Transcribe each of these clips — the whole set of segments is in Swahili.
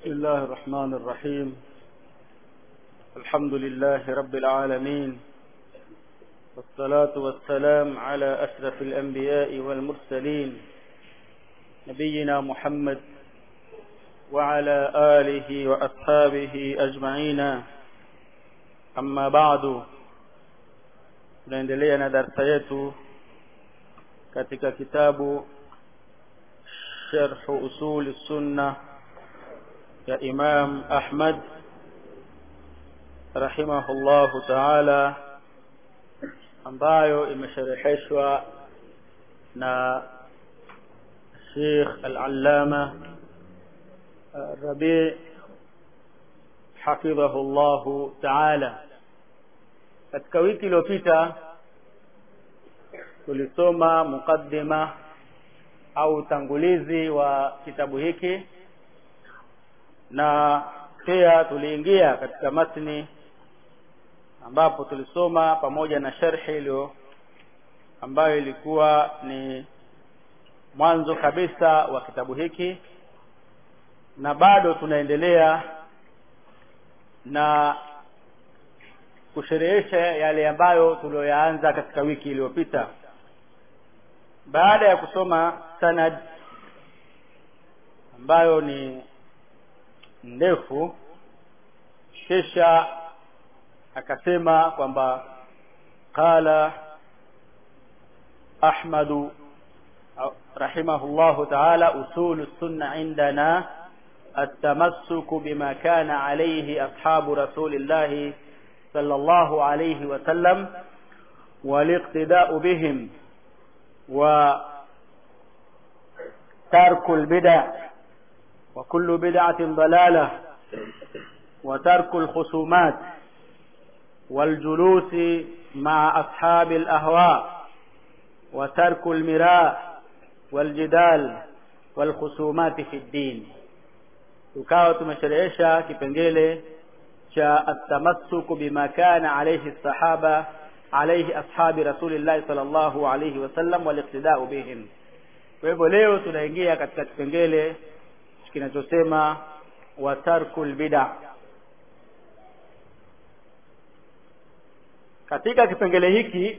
بسم الله الرحمن الرحيم الحمد لله رب العالمين والصلاة والسلام على أشرف الأنبياء والمرسلين نبينا محمد وعلى آله وأصحابه أجمعين أما بعد tunaendelea na darsa yetu katika kitabu sharh usul sunna ya Imam Ahmad rahimahullahu ta'ala ambayo imeshareheshwa na Sheikh Al-Allama Rabi' hafidhahullahu ta'ala katika wiki iliyopita tulisoma mukaddima au utangulizi wa kitabu hiki na pia tuliingia katika matni ambapo tulisoma pamoja na sharhi iliyo ambayo ilikuwa ni mwanzo kabisa wa kitabu hiki na bado tunaendelea na kusherehesha yale ambayo tulioyaanza katika wiki iliyopita baada ya kusoma sanad ambayo ni ndefu kisha akasema kwamba qala ahmadu rahimahullahu ta'ala usulu sunna indana التمسك بما كان عليه أصحاب رسول الله صلى الله عليه وسلم والاقتداء بهم وترك البدع وكل بدعة ضلالة وترك الخصومات والجلوس مع أصحاب الأهواء وترك المراء والجدال والخصومات في الدين tukawa tumesherehesha kipengele cha atamassuku bima kana alayhi sahaba alayhi ashabi rasulillahi sallallahu alayhi wasallam waliqtidau bihim kwa hivyo leo tunaingia katika kipengele kinachosema wa tarkul bid'a katika kipengele hiki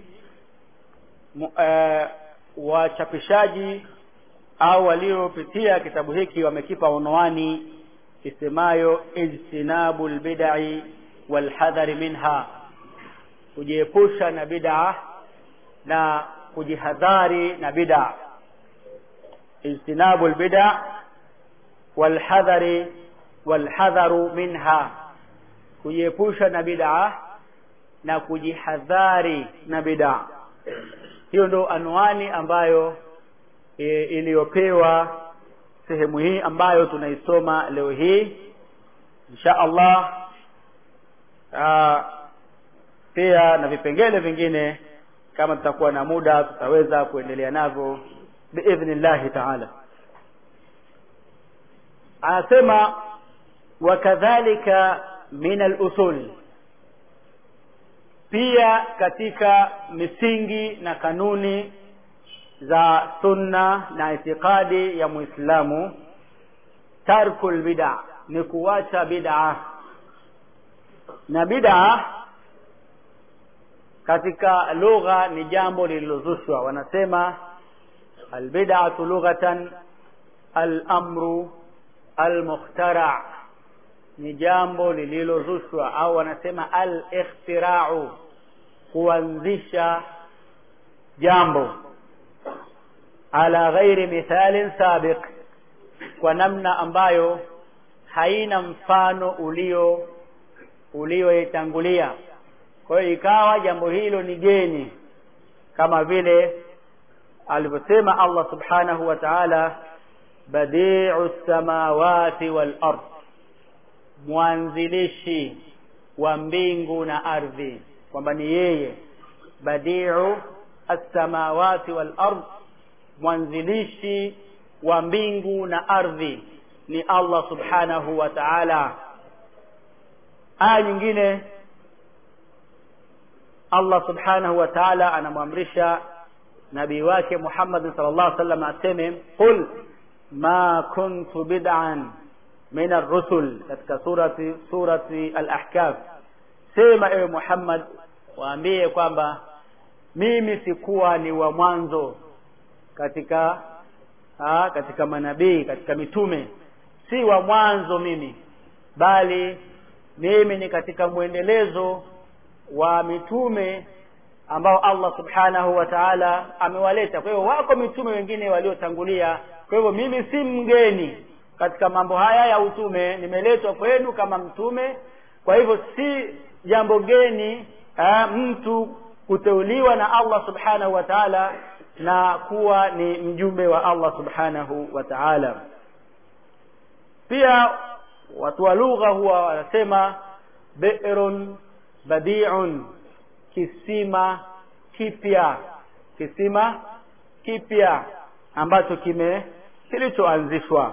uh, wachapishaji au waliopitia kitabu hiki wamekipa unwani isemayo ijtinabul bid'i wal hadhari minha kujiepusha na bid'a na kujihadhari na bid'a ijtinabul bid'a wal hadhari wal hadharu minha kujiepusha na bid'a na kujihadhari na bid'a hiyo ndo anwani ambayo e, iliyopewa sehemu hii ambayo tunaisoma leo hii insha Allah aa, pia na vipengele vingine kama tutakuwa na muda tutaweza kuendelea navyo biidhnillahi taala anasema wakadhalika min alusul pia katika misingi na kanuni za sunna na itikadi ya muislamu tarkul bid'a ni kuacha bid'a na bid'a katika lugha ni jambo lililozushwa wanasema albid'atu lughatan al-amru al-mukhtara ni jambo lililozushwa au wanasema al-ikhtira'u kuanzisha jambo ala ghairi mithalin sabiq kwa namna ambayo haina mfano ulio ulioitangulia kwa hiyo ikawa jambo hilo ni geni kama vile alivyosema Allah subhanahu wa ta'ala badi'u samawati wal ard mwanzilishi wa mbingu na ardhi kwamba ni yeye badi'u as-samawati wal ard mwanzilishi wa mbingu na ardhi ni Allah subhanahu wa ta'ala aya nyingine Allah subhanahu wa ta'ala anamwamrisha nabii wake Muhammad sallallahu alaihi wasallam aseme qul ma kuntu bid'an min ar-rusul katika surati surati al-ahkam sema ewe Muhammad waambie kwamba mimi sikuwa ni wa mwanzo katika ha, katika manabii katika mitume si wa mwanzo mimi bali mimi ni katika mwendelezo wa mitume ambao Allah subhanahu wa ta'ala amewaleta kwa hiyo wako mitume wengine waliotangulia kwa hivyo mimi si mgeni katika mambo haya ya utume nimeletwa kwenu kama mtume kwa hivyo si jambo geni aa, mtu kuteuliwa na Allah subhanahu wa ta'ala na kuwa ni mjumbe wa Allah subhanahu wa ta'ala pia watu wa lugha huwa wanasema bi'run badi'un kisima kipya kisima kipya ambacho kime kilichoanzishwa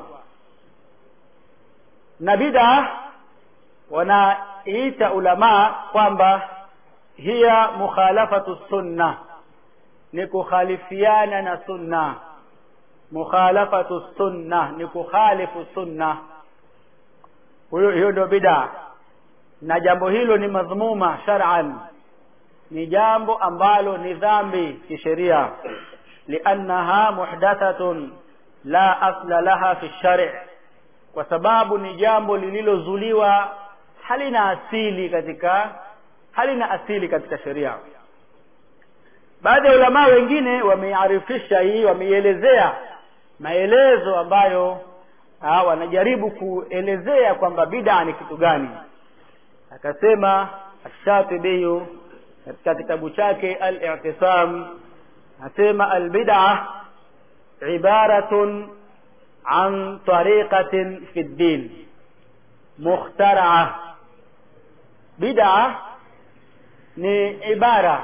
na bid'a wanaita ulama kwamba hiya mukhalafatu sunna ni kukhalifiana na sunna mukhalafatu sunna ni kukhalifu sunna huyo hiyo ndio bid'a na jambo hilo ni madhmuma shar'an ni jambo ambalo ni dhambi kisheria liannaha muhdathatun la asla laha fi shari' kwa sababu ni jambo lililozuliwa halina asili katika halina asili katika sheria baadhi ya ulama wengine wamearifisha hii wameielezea maelezo ambayo ha, wanajaribu kuelezea kwamba bid'a ni kitu gani akasema ash-Shatibi katika kitabu chake al-i'tisam asema al-bid'a ibaratun an tariqatin fi ad-din mukhtara'ah bid'a ni ibara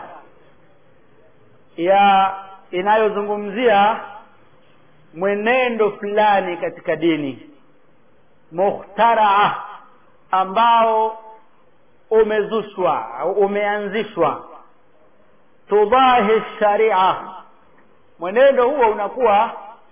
ya inayozungumzia mwenendo fulani katika dini mukhtaraa ambao umezushwa au umeanzishwa tudahi sharia mwenendo huo unakuwa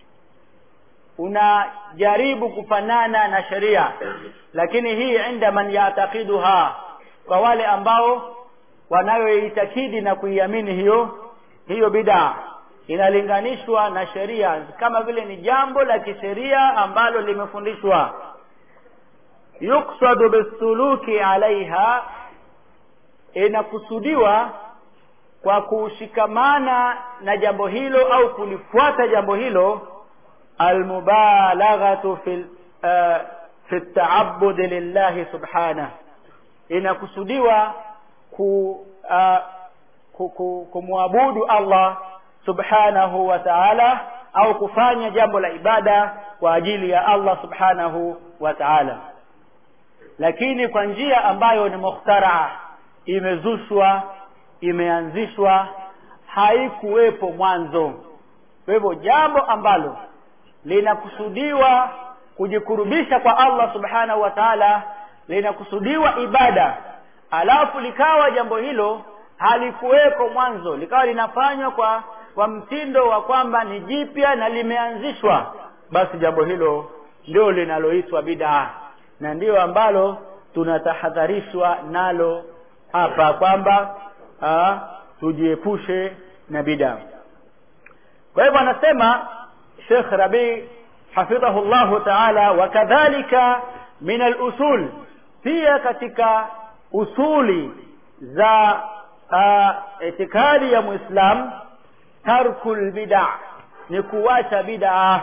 unajaribu kufanana na sheria lakini hii inda man yatakiduha kwa wale ambao wanayoitakidi na kuiamini hiyo hiyo bid'a inalinganishwa na sheria kama vile ni jambo la kisheria ambalo limefundishwa yuksadu bisuluki alaiha inakusudiwa kwa kushikamana na jambo hilo au kulifuata jambo hilo almubalaghatu fi uh, fi taabud lillahi subhanahu inakusudiwa ku uh, kumwabudu Allah subhanahu wa ta'ala au kufanya jambo la ibada kwa ajili ya Allah subhanahu wa ta'ala lakini kwa njia ambayo ni mukhtaraa imezushwa imeanzishwa haikuwepo mwanzo kwa hivyo jambo ambalo linakusudiwa kujikurubisha kwa Allah subhanahu wa ta'ala linakusudiwa ibada alafu likawa jambo hilo halikuweko mwanzo likawa linafanywa kwa kwa mtindo wa kwamba ni jipya na limeanzishwa basi jambo hilo ndio linaloitwa bid'a na ndiyo ambalo tunatahadharishwa nalo hapa kwamba tujiepushe na bid'a kwa hivyo anasema Sheikh Rabi hafidhahu Allah ta'ala wakadhalika min al-usul pia katika usuli za uh, itikadi ya muislam tarkul bid'a ni kuacha bid'a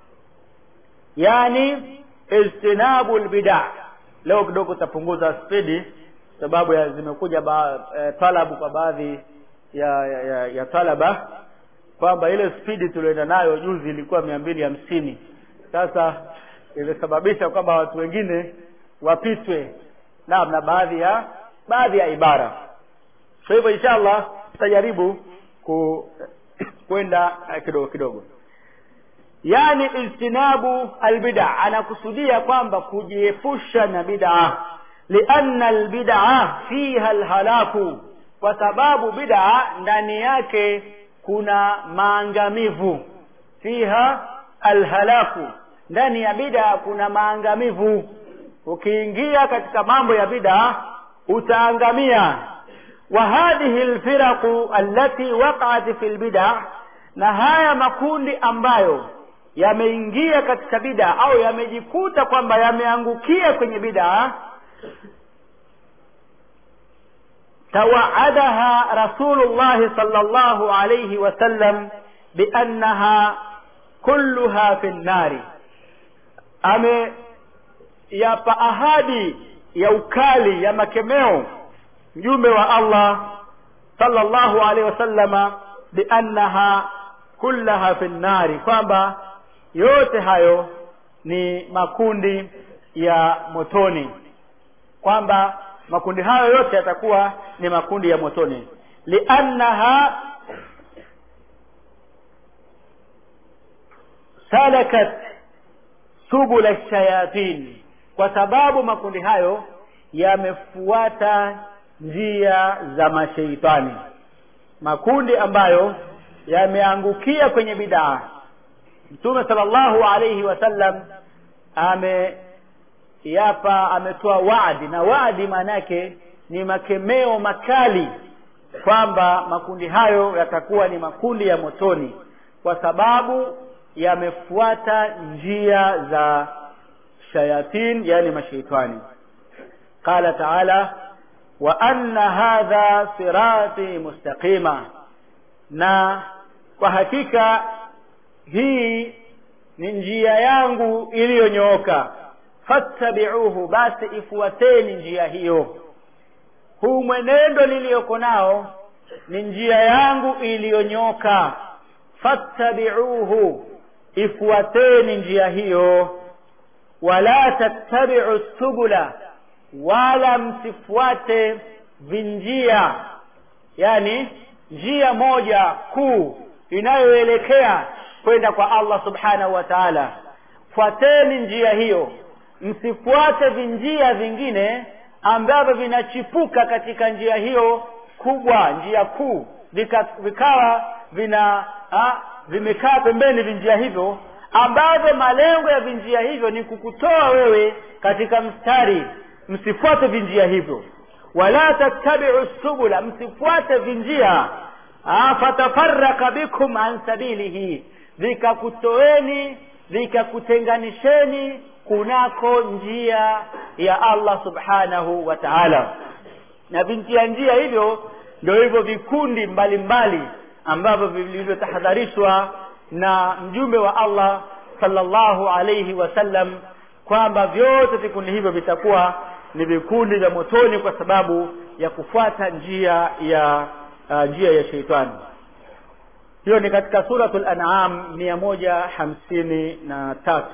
yani ijtinabul bid'a leo kidogo tapunguza spidi sababu ya zimekuja ba, e, talabu kwa baadhi ya, ya, ya, ya talaba kwamba ile spidi tulioenda nayo juzi ilikuwa mia mbili hamsini sasa imesababisha kwamba watu wengine wapitwe naam na baadhi ya baadhi ya ibara kwa hivyo inshallah tutajaribu ku kwenda kidogo kidogo yani ijtinabu albid'a anakusudia kwamba kujiepusha na bid'a lianna albid'a fiha alhalaku kwa sababu bid'a ndani yake kuna maangamivu fiha alhalaku ndani ya bid'a kuna maangamivu ukiingia katika mambo ya bid'a utaangamia wa hadhihi alfiraqu allati waqa'at fi albid'a na haya makundi ambayo yameingia katika bid'a au yamejikuta kwamba yameangukia kwenye bid'a توعدها رسول الله صلى الله عليه وسلم بأنها كلها في النار ame yapa ahadi ya ukali ya makemeo mjumbe wa Allah sallallahu alaihi wasallama biannaha kullaha fi nnari kwamba yote hayo ni makundi ya motoni kwamba makundi hayo yote yatakuwa ni makundi ya motoni liannaha salakat subula shayatin kwa sababu makundi hayo yamefuata njia za masheitani makundi ambayo yameangukia kwenye bidaa mtume sallallahu alayhi wasallam ame yapa ametoa waadi na waadi maana yake ni makemeo makali kwamba makundi hayo yatakuwa ni makundi ya motoni kwa sababu yamefuata njia za shayatin yani mashaitani qala taala wa anna hadha sirati mustaqima na kwa hakika hii ni njia yangu iliyonyooka fattabi'uhu basi ifuateni njia hiyo huu mwenendo niliyoko nao ni njia yangu iliyonyoka fattabi'uhu ifuateni njia hiyo wala tattabi'u subula wala msifuate vinjia yani njia moja kuu inayoelekea kwenda kwa Allah subhanahu wa ta'ala fuateni njia hiyo msifuate vinjia vingine ambavyo vinachipuka katika njia hiyo kubwa njia kuu vika, vikawa vina ha, vimekaa pembeni vinjia hivyo ambavyo malengo ya vinjia hivyo ni kukutoa wewe katika mstari msifuate vinjia hivyo wala tattabi'u subula msifuate vinjia fatafarraka bikum an sabilihi vikakutoeni vikakutenganisheni kunako njia ya Allah subhanahu wa ta'ala na vinjia njia hivyo ndio hivyo vikundi mbalimbali ambavyo vilivyotahadharishwa na mjumbe wa Allah sallallahu alayhi wasallam kwamba vyote vikundi hivyo vitakuwa ni vikundi vya motoni kwa sababu ya kufuata njia ya uh, njia ya sheitani hiyo ni katika suratul an'am mia moja hamsini na tatu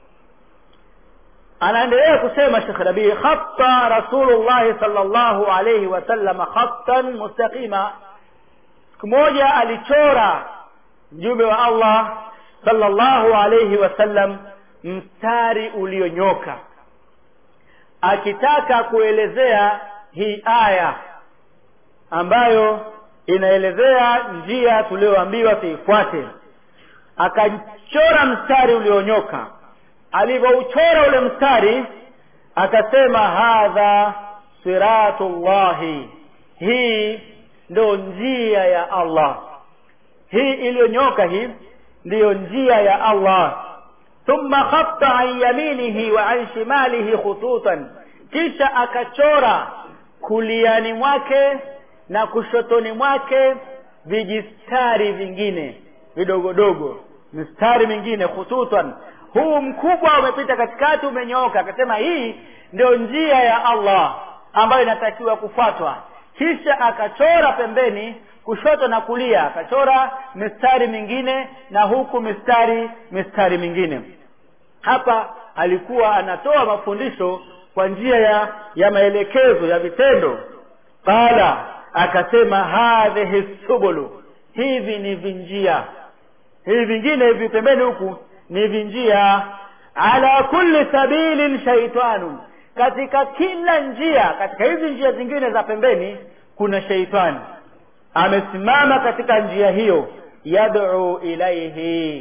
anaendelea kusema Sheikh Rabi khatta Rasulullah sallallahu alayhi wasallam khattan mustaqima siku moja alichora mjumbe wa Allah sallallahu alayhi wasallam mstari ulionyoka akitaka kuelezea hii aya ambayo inaelezea njia tulioambiwa tuifuate akachora mstari ulionyoka alivyouchora ule mstari akasema hadha siratullahi hii ndo njia ya Allah hii iliyonyoka hii ndiyo njia ya Allah thumma khatta an yaminihi wa an shimalihi khututan kisha akachora kuliani mwake na kushotoni mwake vijistari vingine vidogodogo mistari mingine khututan huu mkubwa umepita katikati umenyooka akasema hii ndio njia ya Allah ambayo inatakiwa kufuatwa kisha akachora pembeni kushoto na kulia akachora mistari mingine na huku mistari mistari mingine hapa alikuwa anatoa mafundisho kwa njia ya ya maelekezo ya vitendo qala akasema hadhihi subulu hivi ni vinjia hivi vingine hivi pembeni huku ni vinjia ala kulli sabilin shaitanun katika kila njia katika hizi njia zingine za pembeni kuna sheitani amesimama katika njia hiyo yad'u ilaihi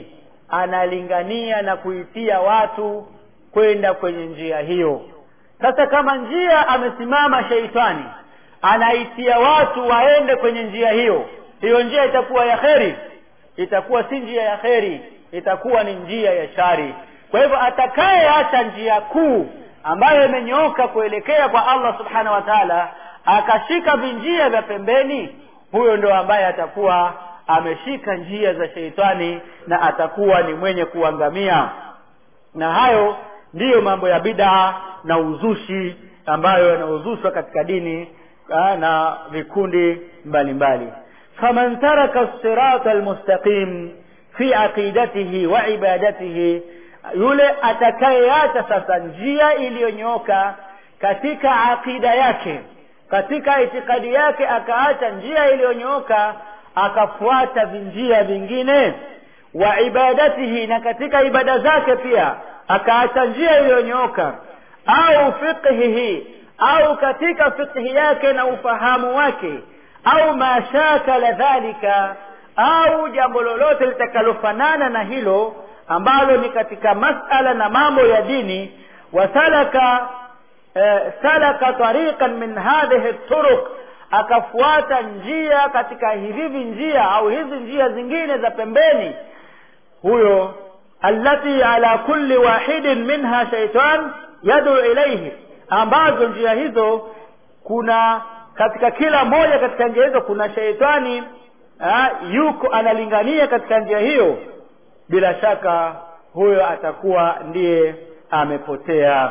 analingania na kuitia watu kwenda kwenye njia hiyo sasa kama njia amesimama sheitani anaitia watu waende kwenye njia hiyo hiyo njia itakuwa ya kheri itakuwa si njia ya kheri itakuwa ni njia ya shari kwa hivyo atakayeacha njia kuu ambayo imenyooka kuelekea kwa allah subhanahu wa taala akashika vinjia vya pembeni huyo ndo ambaye atakuwa ameshika njia za sheitani na atakuwa ni mwenye kuangamia na hayo ndiyo mambo ya bidaa na uzushi ambayo yanaozushwa katika dini aa, na vikundi mbalimbali faman taraka sirata almustaqim fi aqidatihi wa ibadatihi yule atakayeacha sasa njia iliyonyooka katika aqida yake katika itikadi yake akaacha njia iliyonyooka akafuata vinjia vingine wa ibadatihi na katika ibada zake pia akaacha njia iliyonyooka au fiqhihi au katika fiqhi yake na ufahamu wake au mashakala dhalika au jambo lolote litakalofanana na hilo ambalo ni katika masala na mambo ya dini wasalaka eh, salaka tariqan min hadhihi turuq akafuata njia katika hivi njia au hizi njia zingine za pembeni huyo allati ala kulli wahidin minha shaitan yadu ilaihi ambazo njia hizo kuna katika kila moja katika njia hizo kuna sheitani ha, yuko analingania katika njia hiyo bila shaka huyo atakuwa ndiye amepotea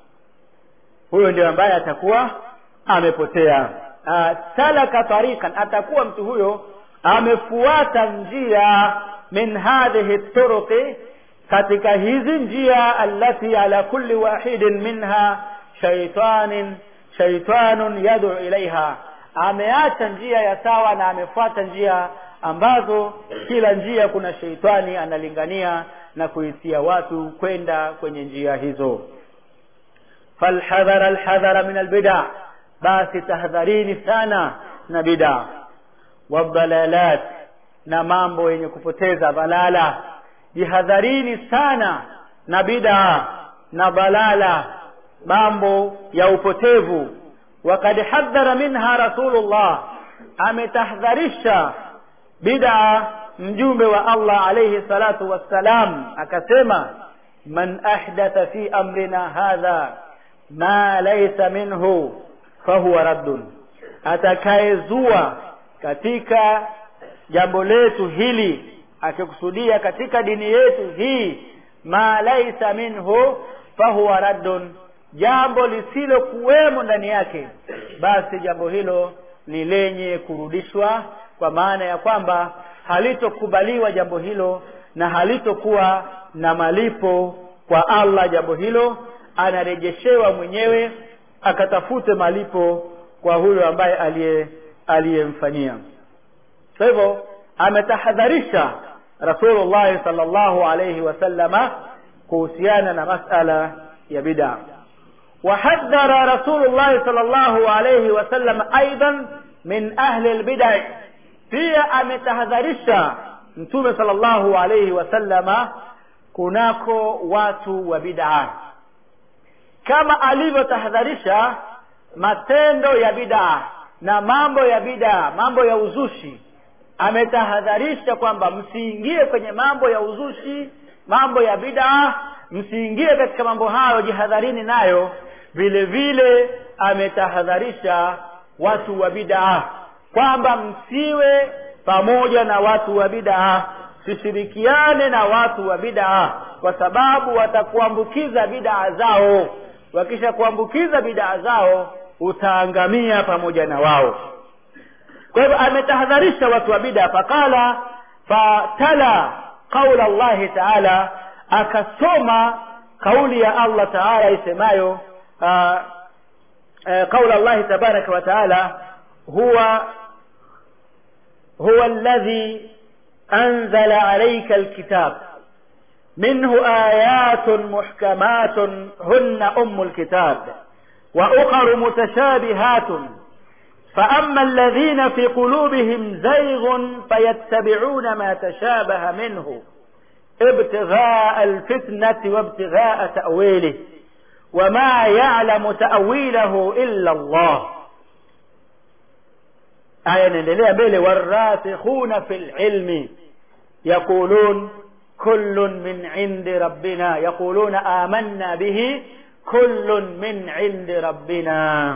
huyo ndio ambaye atakuwa amepotea uh, salaka tariqan atakuwa mtu huyo amefuata njia min hadhihi turuqi katika hizi njia allati ala kulli wahidin minha shaitanin shaitanun yad'u ilaiha ameacha njia ya sawa na amefuata njia ambazo kila njia kuna sheitani analingania na kuitia watu kwenda kwenye njia hizo falhadhara alhadhara min albida basi tahadharini sana na bida wadhalalat na mambo yenye kupoteza dhalala jihadharini sana na bida na dhalala mambo ya upotevu wakad hadhara minha rasulullah ametahadharisha bid'a mjumbe wa Allah alayhi salatu wassalam akasema man ahdatha fi amrina hadha ma laysa minhu fahuwa raddun atakayezua katika jambo letu hili akikusudia katika dini yetu hii ma laysa minhu fahuwa raddun jambo lisilokuwemo ndani yake basi jambo hilo ni lenye kurudishwa kwa maana ya kwamba halitokubaliwa jambo hilo na halitokuwa na malipo kwa Allah jambo hilo anarejeshewa mwenyewe akatafute malipo kwa huyo ambaye aliye aliyemfanyia kwa hivyo ametahadharisha Rasulullah sallallahu alayhi wasallama kuhusiana na masala ya bid'a وحذر رسول الله صلى الله عليه وسلم أيضا من أهل البدع pia ametahadharisha mtume sallallahu alayhi wasallama kunako watu wa bid'a kama alivyotahadharisha matendo ya bid'a na mambo ya bid'a mambo ya uzushi ametahadharisha kwamba msiingie kwenye mambo ya uzushi mambo ya bid'a msiingie katika mambo hayo jihadharini nayo vile vile ametahadharisha watu wa bid'a kwamba msiwe pamoja na watu wa bid'a sishirikiane na watu wa bid'a kwa sababu watakuambukiza bid'a zao wakisha kuambukiza bid'a zao utaangamia pamoja na wao kwa hivyo ametahadharisha watu wa bid'a faqala fatala qaula allahi taala akasoma kauli ya allah taala isemayo qaula allahi tabaraka wa taala huwa هو الذي أنزل عليك الكتاب منه آيات محكمات هن أم الكتاب وأخر متشابهات فأما الذين في قلوبهم زيغ فيتبعون ما تشابه منه ibtighaa alfitnati wabtighaa ta'wilih wama ya'lamu ta'wilahu illa Allah aya inaendelea mbele warasikhuna fil ilmi yaqulun kullun min indi rabbina yaquluna amanna bihi kullun min indi rabbina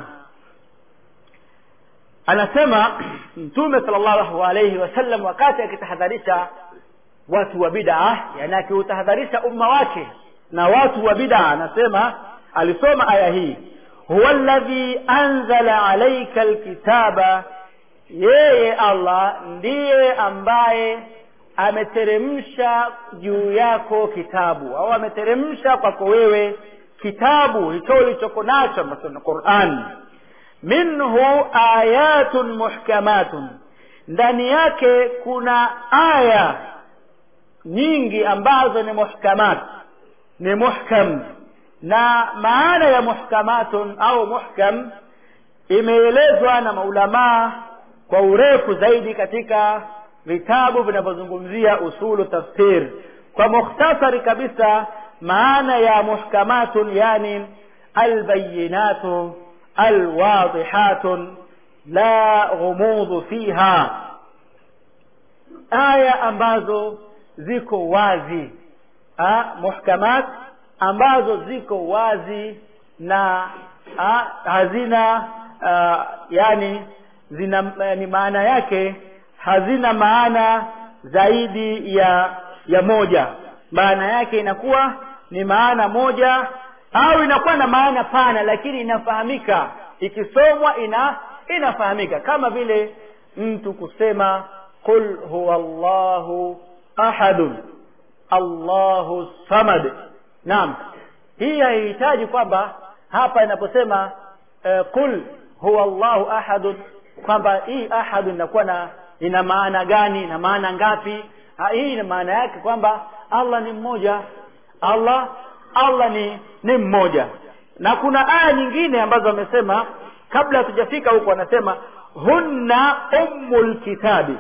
anasema mtume sallallahu alayhi wasallam wakati akitahadharisha watu wa bid'a yani akiutahadharisha umma wake na watu wa bid'a anasema alisoma aya hii huwa alladhi anzala alayka alkitaba yeye Allah ndiye ambaye ameteremsha juu yako kitabu au ameteremsha kwako wewe kitabu hicho ulichoko nacho ambacho ni Qur'an minhu ayatun muhkamatun ndani yake kuna aya nyingi ambazo ni muhkamat ni muhkam na maana ya muhkamatun au muhkam imeelezwa na maulamaa kwa urefu zaidi katika vitabu vinavyozungumzia usulu tafsir kwa mukhtasari kabisa maana ya muhkamatun yani albayinatu alwadihatun la ghumudhu fiha aya ambazo ziko wazi ha, muhkamat ambazo ziko wazi na ha, hazina uh, yani zina ni maana yake hazina maana zaidi ya ya moja maana yake inakuwa ni maana moja au inakuwa na maana pana lakini inafahamika ikisomwa ina inafahamika kama vile mtu kusema qul huwa Allahu ahadun Allahu samad naam hii haihitaji kwamba hapa inaposema uh, qul huwa Allahu ahadun kwamba hii ahadun inakuwa na ina maana gani na maana ngapi ha, hii ina maana yake kwamba Allah ni mmoja Allah Allah ni ni mmoja na kuna aya nyingine ambazo wamesema kabla hatujafika huko wanasema hunna ummul kitabi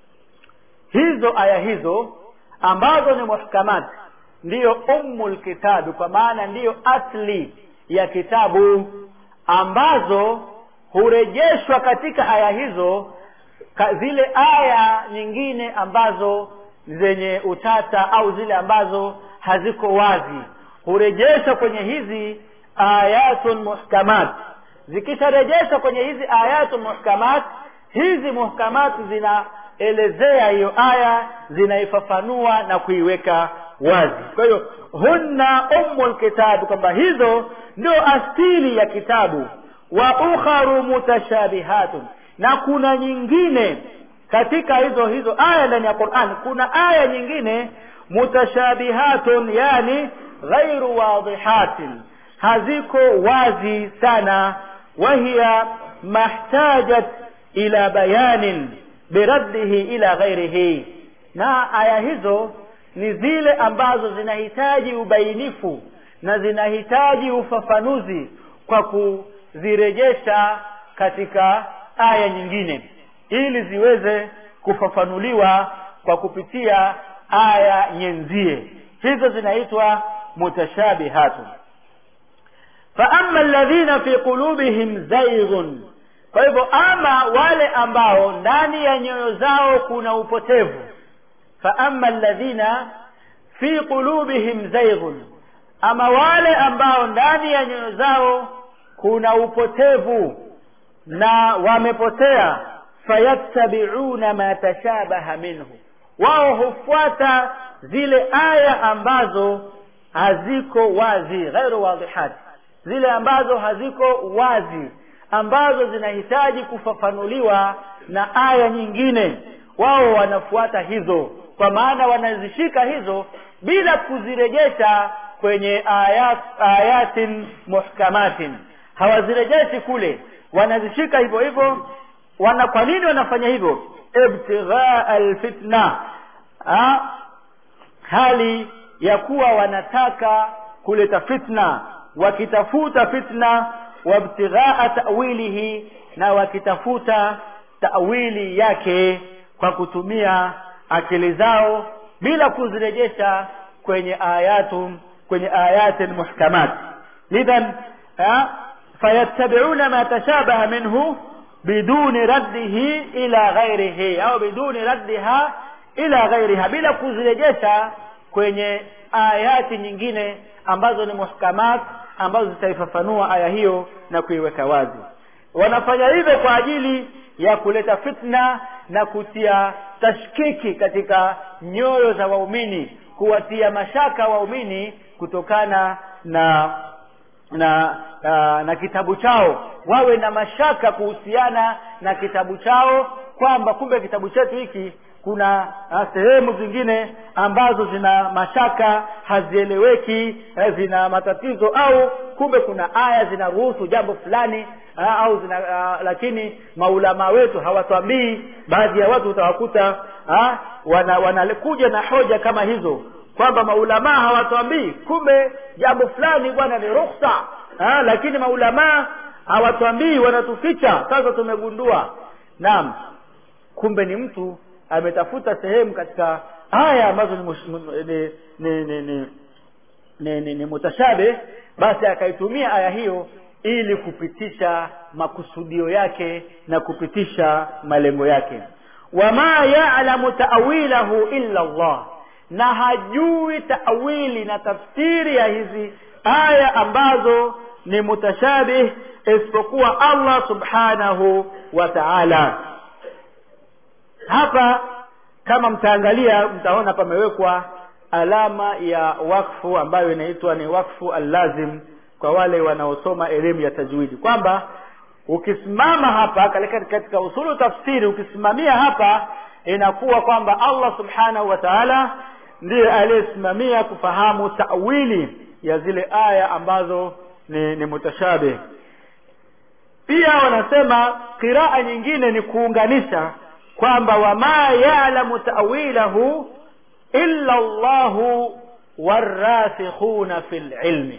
hizo aya hizo ambazo ni muhkamat ndiyo ummul kitabi kwa maana ndiyo asli ya kitabu ambazo hurejeshwa katika aya hizo ka, zile aya nyingine ambazo zenye utata au zile ambazo haziko wazi hurejeshwa kwenye hizi ayatun muhkamat zikisharejeshwa kwenye hizi ayatun muhkamat hizi muhkamat zinaelezea hiyo aya zinaifafanua na kuiweka wazi kwa hiyo hunna ummul kitabu kwamba hizo ndio asili ya kitabu wa ukharu mutashabihatun na kuna nyingine katika hizo hizo aya ndani ya Qur'an kuna aya nyingine mutashabihatun yani ghairu wadihatin haziko wazi sana wahiya mahtajat ila bayanin biraddihi ila ghairihi na aya hizo ni zile ambazo zinahitaji ubainifu na zinahitaji ufafanuzi kwa kuzirejesha katika aya nyingine ili ziweze kufafanuliwa kwa kupitia aya nyenzie hizo zinaitwa mutashabihatun fa amma alladhina fi qulubihim zayghun kwa hivyo ama wale ambao ndani ya nyoyo zao kuna upotevu fa amma alladhina fi qulubihim zayghun ama wale ambao ndani ya nyoyo zao kuna upotevu na wamepotea fayattabi'una ma tashabaha minhu wao hufuata zile aya ambazo haziko wazi ghairu wadihat zile ambazo haziko wazi ambazo zinahitaji kufafanuliwa na aya nyingine wao wanafuata hizo kwa maana wanazishika hizo bila kuzirejesha kwenye ayat, ayatin muhkamatin hawazirejeshi kule wanazishika hivyo hivyo wana kwa nini wanafanya hivyo ibtighaa alfitna ha? hali ya kuwa wanataka kuleta fitna wakitafuta fitna wabtighaa ta'wilihi na wakitafuta ta'wili yake kwa kutumia akili zao bila kuzirejesha kwenye ayatu kwenye ayati muhkamat idhan fayattabi'una ma tashabaha minhu biduni raddihi ila ghairihi au biduni raddiha ila ghairiha bila kuzirejesha kwenye ayati nyingine ambazo ni muhkamat ambazo zitaifafanua aya hiyo na kuiweka wazi wanafanya hivyo kwa ajili ya kuleta fitna na kutia tashkiki katika nyoyo za waumini kuwatia mashaka waumini kutokana na na na, na kitabu chao wawe na mashaka kuhusiana na kitabu chao kwamba kumbe kitabu chetu hiki kuna sehemu zingine ambazo zina mashaka hazieleweki zina matatizo au kumbe kuna aya zinaruhusu jambo fulani aa, au zina aa, lakini maulama wetu hawatwambii baadhi ya watu utawakuta wana wanakuja na hoja kama hizo kwamba maulamaa hawatwambii kumbe jambo fulani bwana ni rukhsa lakini maulamaa hawatwambii wanatuficha sasa tumegundua naam kumbe ni mtu ametafuta sehemu katika aya ambazo ni, ni, ni, ni, ni, ni, ni, ni mutashabe basi akaitumia aya hiyo ili kupitisha makusudio yake na kupitisha malengo yake wama ya'lamu ta'wilahu illa Allah na hajui ta'wili na tafsiri ya hizi aya ambazo ni mutashabih isipokuwa Allah subhanahu wa ta'ala hapa kama mtaangalia mtaona pamewekwa alama ya wakfu ambayo inaitwa ni wakfu allazim kwa wale wanaosoma elimu ya tajwidi kwamba ukisimama hapa katika usulu tafsiri ukisimamia hapa inakuwa kwamba Allah subhanahu wa ta'ala ndiye aliyesimamia kufahamu tawili ya zile aya ambazo ni, ni mutashabih pia wanasema qiraa nyingine ni kuunganisha kwamba wama ya'lamu ta'wilahu illa Allahu warasikhuna fil ilmi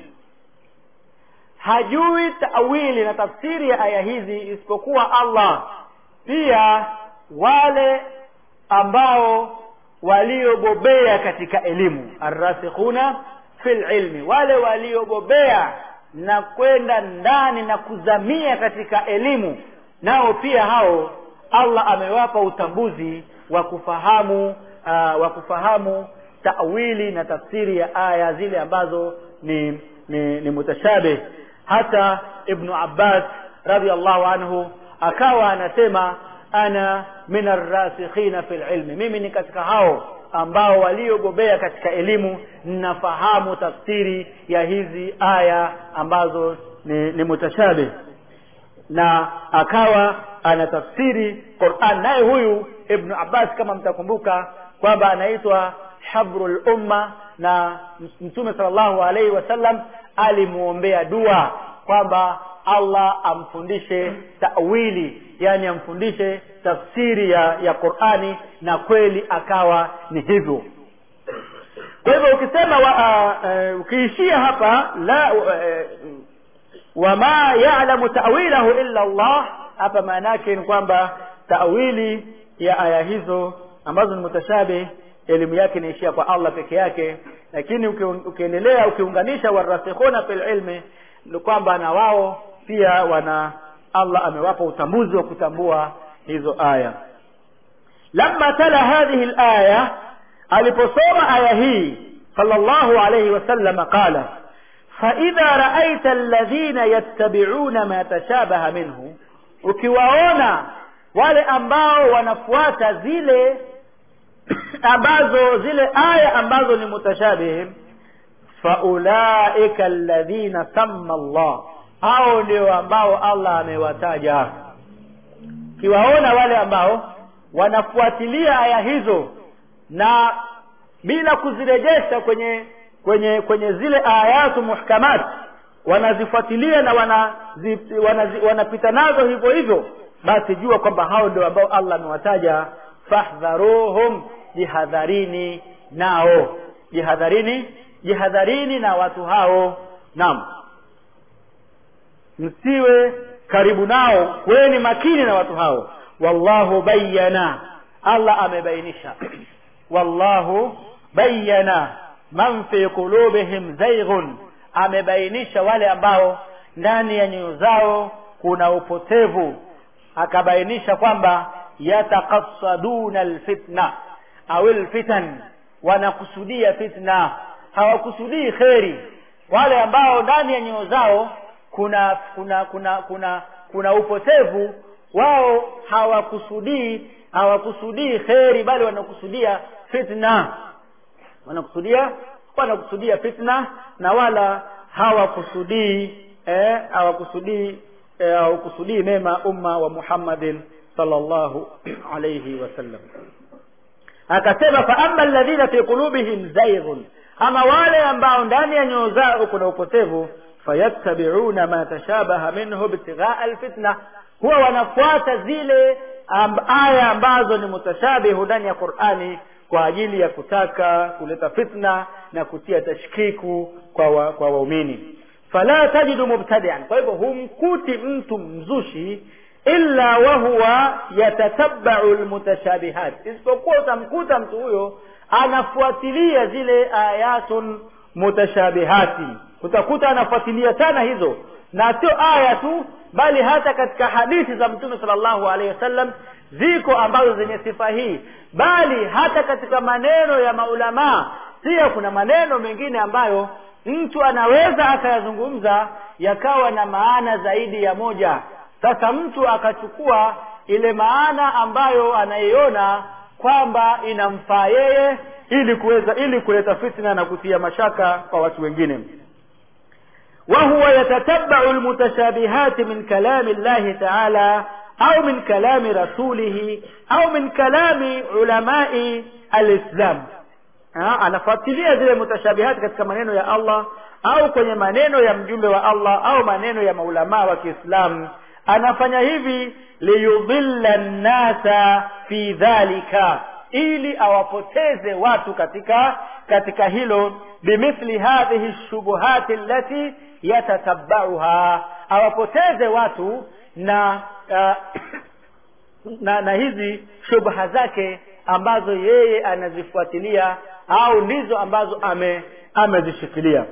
hajui ta'wili na tafsiri ya aya hizi isipokuwa Allah pia wale ambao waliobobea katika elimu arrasikhuna fil ilmi wale waliobobea na kwenda ndani na kuzamia katika elimu nao pia hao Allah amewapa utambuzi wa kufahamu uh, wa kufahamu ta'wili na tafsiri ya aya zile ambazo ni ni, ni mutashabih hata ibnu Abbas radhiallahu anhu akawa anasema ana min arrasikhina fil ilmi mimi ni katika hao ambao waliobobea katika elimu ninafahamu tafsiri ya hizi aya ambazo ni, ni mutashabih na akawa anatafsiri Qur'an naye huyu Ibn Abbas kama mtakumbuka kwamba anaitwa habrul umma na Mtume sallallahu alaihi wasallam alimuombea dua kwamba Allah amfundishe ta'wili yani amfundishe tafsiri ya ya Qur'ani na kweli akawa ni hivyo kwa hivyo ukisema wa, uh, uh, ukiishia hapa la uh, wama ya'lamu ta'wilahu illa Allah hapa maana yake ni kwamba ta'wili ya aya hizo ambazo ni mutashabih elimu yake inaishia kwa Allah peke yake lakini ukiendelea ukiunganisha warasikhuna fil ilmi ni kwamba na wao pia wana Allah amewapa utambuzi wa kutambua hizo aya lamma tala hadhihi alaya aliposoma aya hii sallallahu alayhi wasallam qala فإذا رأيت الذين يتبعون ما تشابه منه ukiwaona wale ambao wanafuata zile ambazo zile aya ambazo ni mutashabih faulaika alladhina samma Allah hao ndio ambao Allah amewataja kiwaona wale ambao wanafuatilia aya hizo na bila kuzirejesha kwenye kwenye kwenye zile ayatu muhkamat wanazifuatilia na wanapita wana, wana nazo hivyo hivyo basi jua kwamba hao ndio ambao Allah amewataja fahdharuhum jihadharini nao jihadharini jihadharini na watu hao naam msiwe karibu nao kweni makini na watu hao wallahu bayyana Allah amebainisha wallahu bayana man fi qulubihim zayghun amebainisha wale ambao ndani ya nyoyo zao kuna upotevu akabainisha kwamba yatakassaduna alfitna au alfitan wanakusudia fitna hawakusudii kheri wale ambao ndani ya nyoyo zao kuna kuna kuna kuna kuna upotevu wao hawakusudii hawakusudii kheri bali wanakusudia fitna wanakusudia wanakusudia fitna na wala hawakusudii eh, hawakusudii eh, hawakusudii mema umma wa Muhammadin sallallahu alayhi wasallam akasema fa amma alladhina fi qulubihim zayghun ama wale ambao ndani ya nyoyo zao kuna upotevu fayattabi'una ma tashabaha minhu ibtigha'a alfitna huwa wanafuata zile amb, aya ambazo ni mutashabihu ndani ya Qur'ani kwa ajili ya kutaka kuleta fitna na kutia tashkiku kwa wa, kwa waumini fala tajidu mubtadi'an kwa hivyo humkuti mtu mzushi illa wa huwa yatatabba'u almutashabihat isipokuwa utamkuta mtu huyo anafuatilia zile ayatun mutashabihati utakuta anafuatilia sana hizo na sio aya tu bali hata katika hadithi za mtume sallallahu alaihi wasallam ziko ambazo zenye sifa hii bali hata katika maneno ya maulamaa pia kuna maneno mengine ambayo mtu anaweza akayazungumza yakawa na maana zaidi ya moja sasa mtu akachukua ile maana ambayo anaiona kwamba inamfaa yeye ili kuweza ili kuleta fitna na kutia mashaka kwa watu wengine وهو يتتبع المتشابهات من كلام الله تعالى أو من كلام رسوله أو من كلام علماء الإسلام anafuatilia zile mutashabihati katika maneno ya Allah au kwenye maneno ya mjumbe wa Allah au maneno ya maulamaa wa Kiislamu anafanya hivi liyudhilla nnasa fi dhalika ili awapoteze watu katika katika hilo bimithli hadhihi shubuhati allati yatatabbauha awapoteze watu na uh, na, na hizi shubha zake ambazo yeye anazifuatilia au ndizo ambazo ame amezishikilia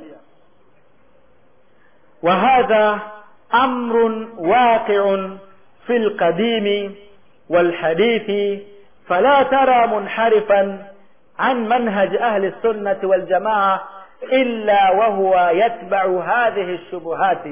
wa hadha amrun waqi'un fi alqadimi walhadithi فلا ترى منحرفا عن منهج أهل السنة والجماعة إلا وهو يتبع هذه الشبهات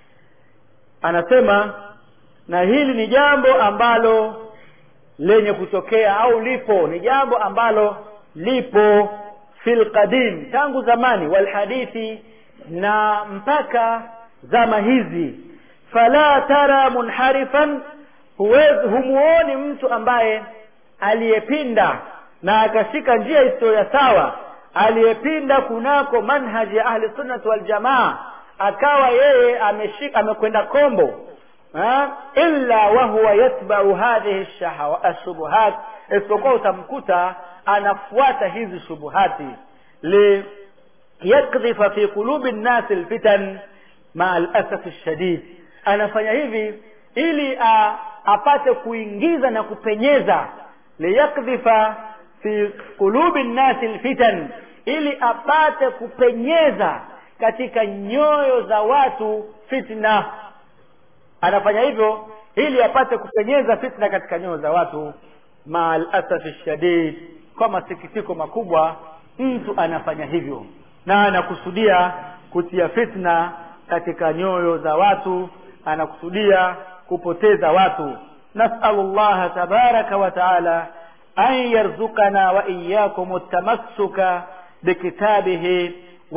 anasema na hili ni jambo ambalo lenye kutokea au lipo ni jambo ambalo lipo fil qadim tangu zamani wal hadithi na mpaka zama hizi fala tara munharifan huwezi humuoni mtu ambaye aliyepinda na akashika njia isiyo ya sawa aliyepinda kunako manhaji ya ahli sunnati wal jamaa akawa yeye ameshika amekwenda kombo ha? illa wa huwa yatba'u hadhihi ashubuhat isipokuwa utamkuta anafuata hizi shubuhati li yakdhifa fi qulubi nnasi alfitan maa alasafi shadid anafanya hivi ili a, apate kuingiza na kupenyeza liyakdhifa fi qulubi nnasi alfitan ili apate kupenyeza katika nyoyo za watu fitna anafanya hivyo ili apate kupenyeza fitna katika nyoyo za watu maal asafi shadid kwa masikitiko makubwa mtu anafanya hivyo na anakusudia kutia fitna katika nyoyo za watu anakusudia kupoteza watu nasalu llaha tabaraka wa taala an yarzuqana wa iyyakum tamassuka bikitabihi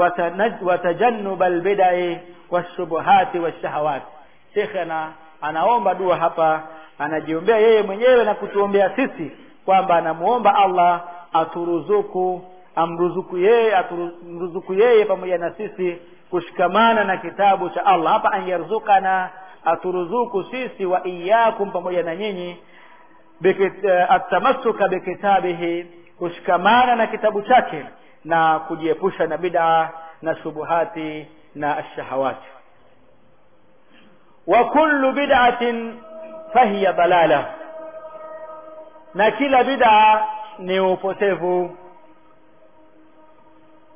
وتجنب البدع والشبهات والشهوات شيخنا anaomba dua hapa anajiombea yeye mwenyewe na kutuombea sisi kwamba anamuomba Allah aturuzuku amruzuku yeye atumruzuku yeye pamoja na sisi kushikamana na kitabu cha Allah hapa anyaruzukana aturuzuku sisi wa iyyakum pamoja na nyinyi atamassuka bikitabihi kushikamana na kitabu chake na kujiepusha na bid'a na shubuhati na ashahawati wa kullu bid'atin fahiya dalala na kila bid'a ni upotevu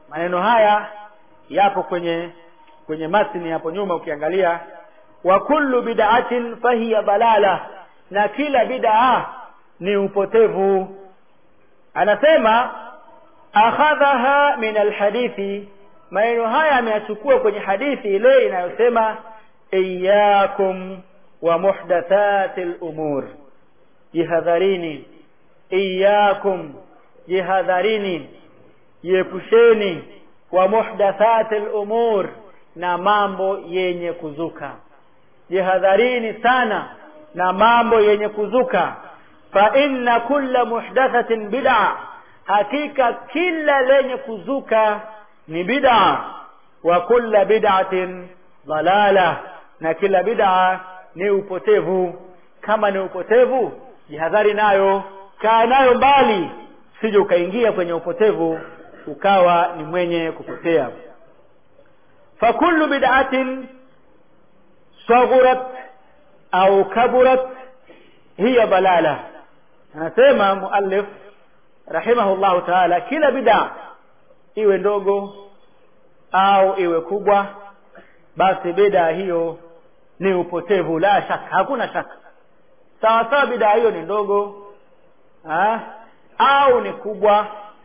maneno haya yapo kwenye kwenye matni hapo nyuma ukiangalia wa kullu bid'atin fahiya balala na kila bid'a ni upotevu anasema akhadhaha min alhadithi maneno haya ameyachukua kwenye hadithi ile inayosema iyyakum wa muhdathati al-umur jihadharini iyyakum jihadharini jiepusheni wa muhdathati al-umur na mambo yenye kuzuka jihadharini sana na mambo yenye kuzuka fa inna kulla muhdathatin bid'a hakika kila lenye kuzuka ni bid'a wa kulla bid'atin dalala na kila bid'a ni upotevu kama ni upotevu jihadhari nayo kaa nayo mbali sije ukaingia kwenye upotevu ukawa ni mwenye kupotea fakullu bid'atin saghurat au kaburat hiya balala anasema muallif rahimahullahu taala kila bid'a iwe ndogo au iwe kubwa basi bid'a hiyo ni upotevu la shaka hakuna shaka sawa sawa bid'a hiyo ni ndogo ha? au ni kubwa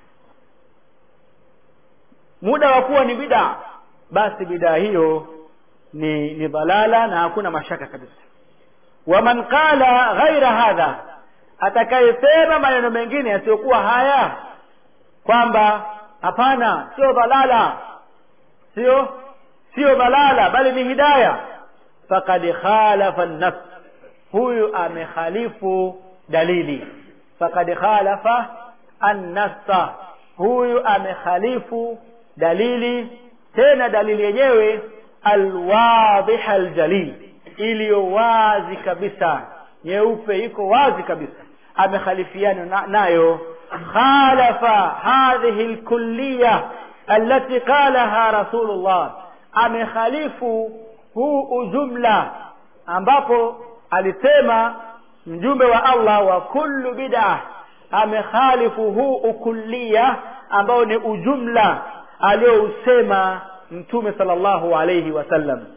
muda wa kuwa ni bid'a basi bid'a hiyo ni ni dhalala na hakuna mashaka kabisa waman qala ghaira hadha atakayesema maneno mengine yasiyokuwa haya kwamba hapana sio dhalala sio sio dhalala bali ni hidaya faqad khalafa an-nafs huyu amekhalifu dalili faqad khalafa an-nassa huyu amekhalifu dalili tena dalili yenyewe alwadhiha aljalil iliyo wazi kabisa nyeupe iko wazi kabisa amekhalifiana na, nayo khalafa hadhihi alkulliya allati qalaha rasulullah amekhalifu huu ujumla ambapo alisema mjumbe wa Allah wa kullu bid'ah amekhalifu huu ukulliya ambao ni ujumla aliyousema mtume sallallahu alayhi wasallam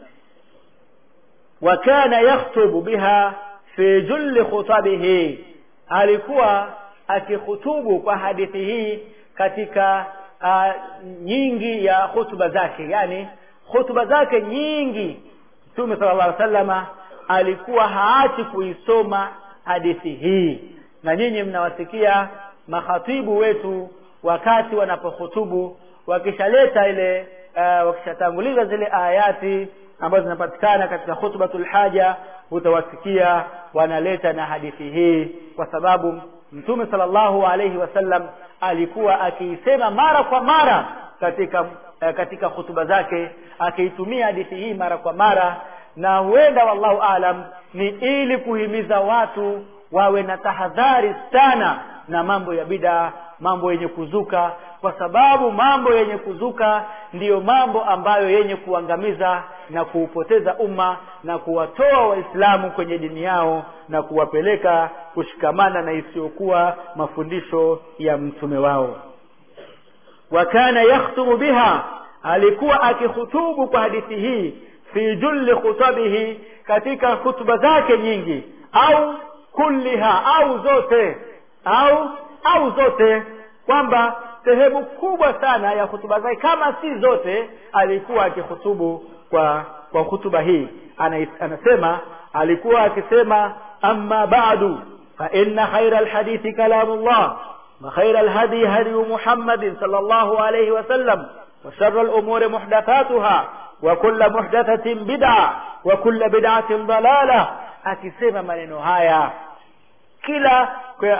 wa kana yakhutubu biha fi julli khutabihi alikuwa akikhutubu kwa hadithi hii katika uh, nyingi ya hutuba zake yani hutuba zake nyingi mtume sallallahu alaihi wasallama alikuwa haachi kuisoma hadithi hii na nyinyi mnawasikia makhatibu wetu wakati wanapohutubu wakishaleta ile uh, wakishatanguliza zile ayati ambazo zinapatikana katika khutbatul haja utawasikia wanaleta na hadithi hii kwa sababu mtume sallallahu alayhi wasallam alikuwa akiisema mara kwa mara katika uh, katika hutuba zake akiitumia hadithi hii mara kwa mara na huenda wallahu alam ni ili kuhimiza watu wawe na tahadhari sana na mambo ya bida mambo yenye kuzuka kwa sababu mambo yenye kuzuka ndiyo mambo ambayo yenye kuangamiza na kuupoteza umma na kuwatoa waislamu kwenye dini yao na kuwapeleka kushikamana na isiyokuwa mafundisho ya mtume wao wa kana yakhtubu biha alikuwa akihutubu kwa hadithi hii fi julli khutabihi katika hutuba zake nyingi au kulliha au zote au au zote kwamba sehemu kubwa sana ya hutuba zake kama si zote alikuwa akihutubu kwa kwa hutuba hii Ana, anasema alikuwa akisema amma ba'du fa inna khayra alhadithi kalamullah wa khayra alhadi hadi muhammadin sallallahu alayhi wa sallam wa sharra alumuri muhdathatuha wa kullu muhdathatin bid'a wa kullu bid'atin dalalah akisema maneno haya kila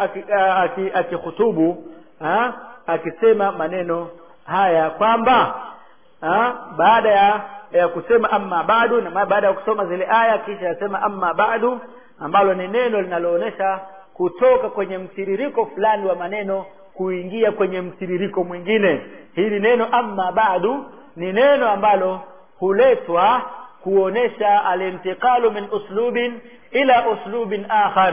akihutubu akisema maneno haya kwamba baada ya, ya kusema amma badu na baada ya kusoma zile aya kisha yasema amma badu ambalo ni neno linaloonyesha kutoka kwenye mtiririko fulani wa maneno kuingia kwenye mtiririko mwingine hili neno amma badu ni neno ambalo huletwa kuonesha alintiqalu min uslubin ila uslubin akhar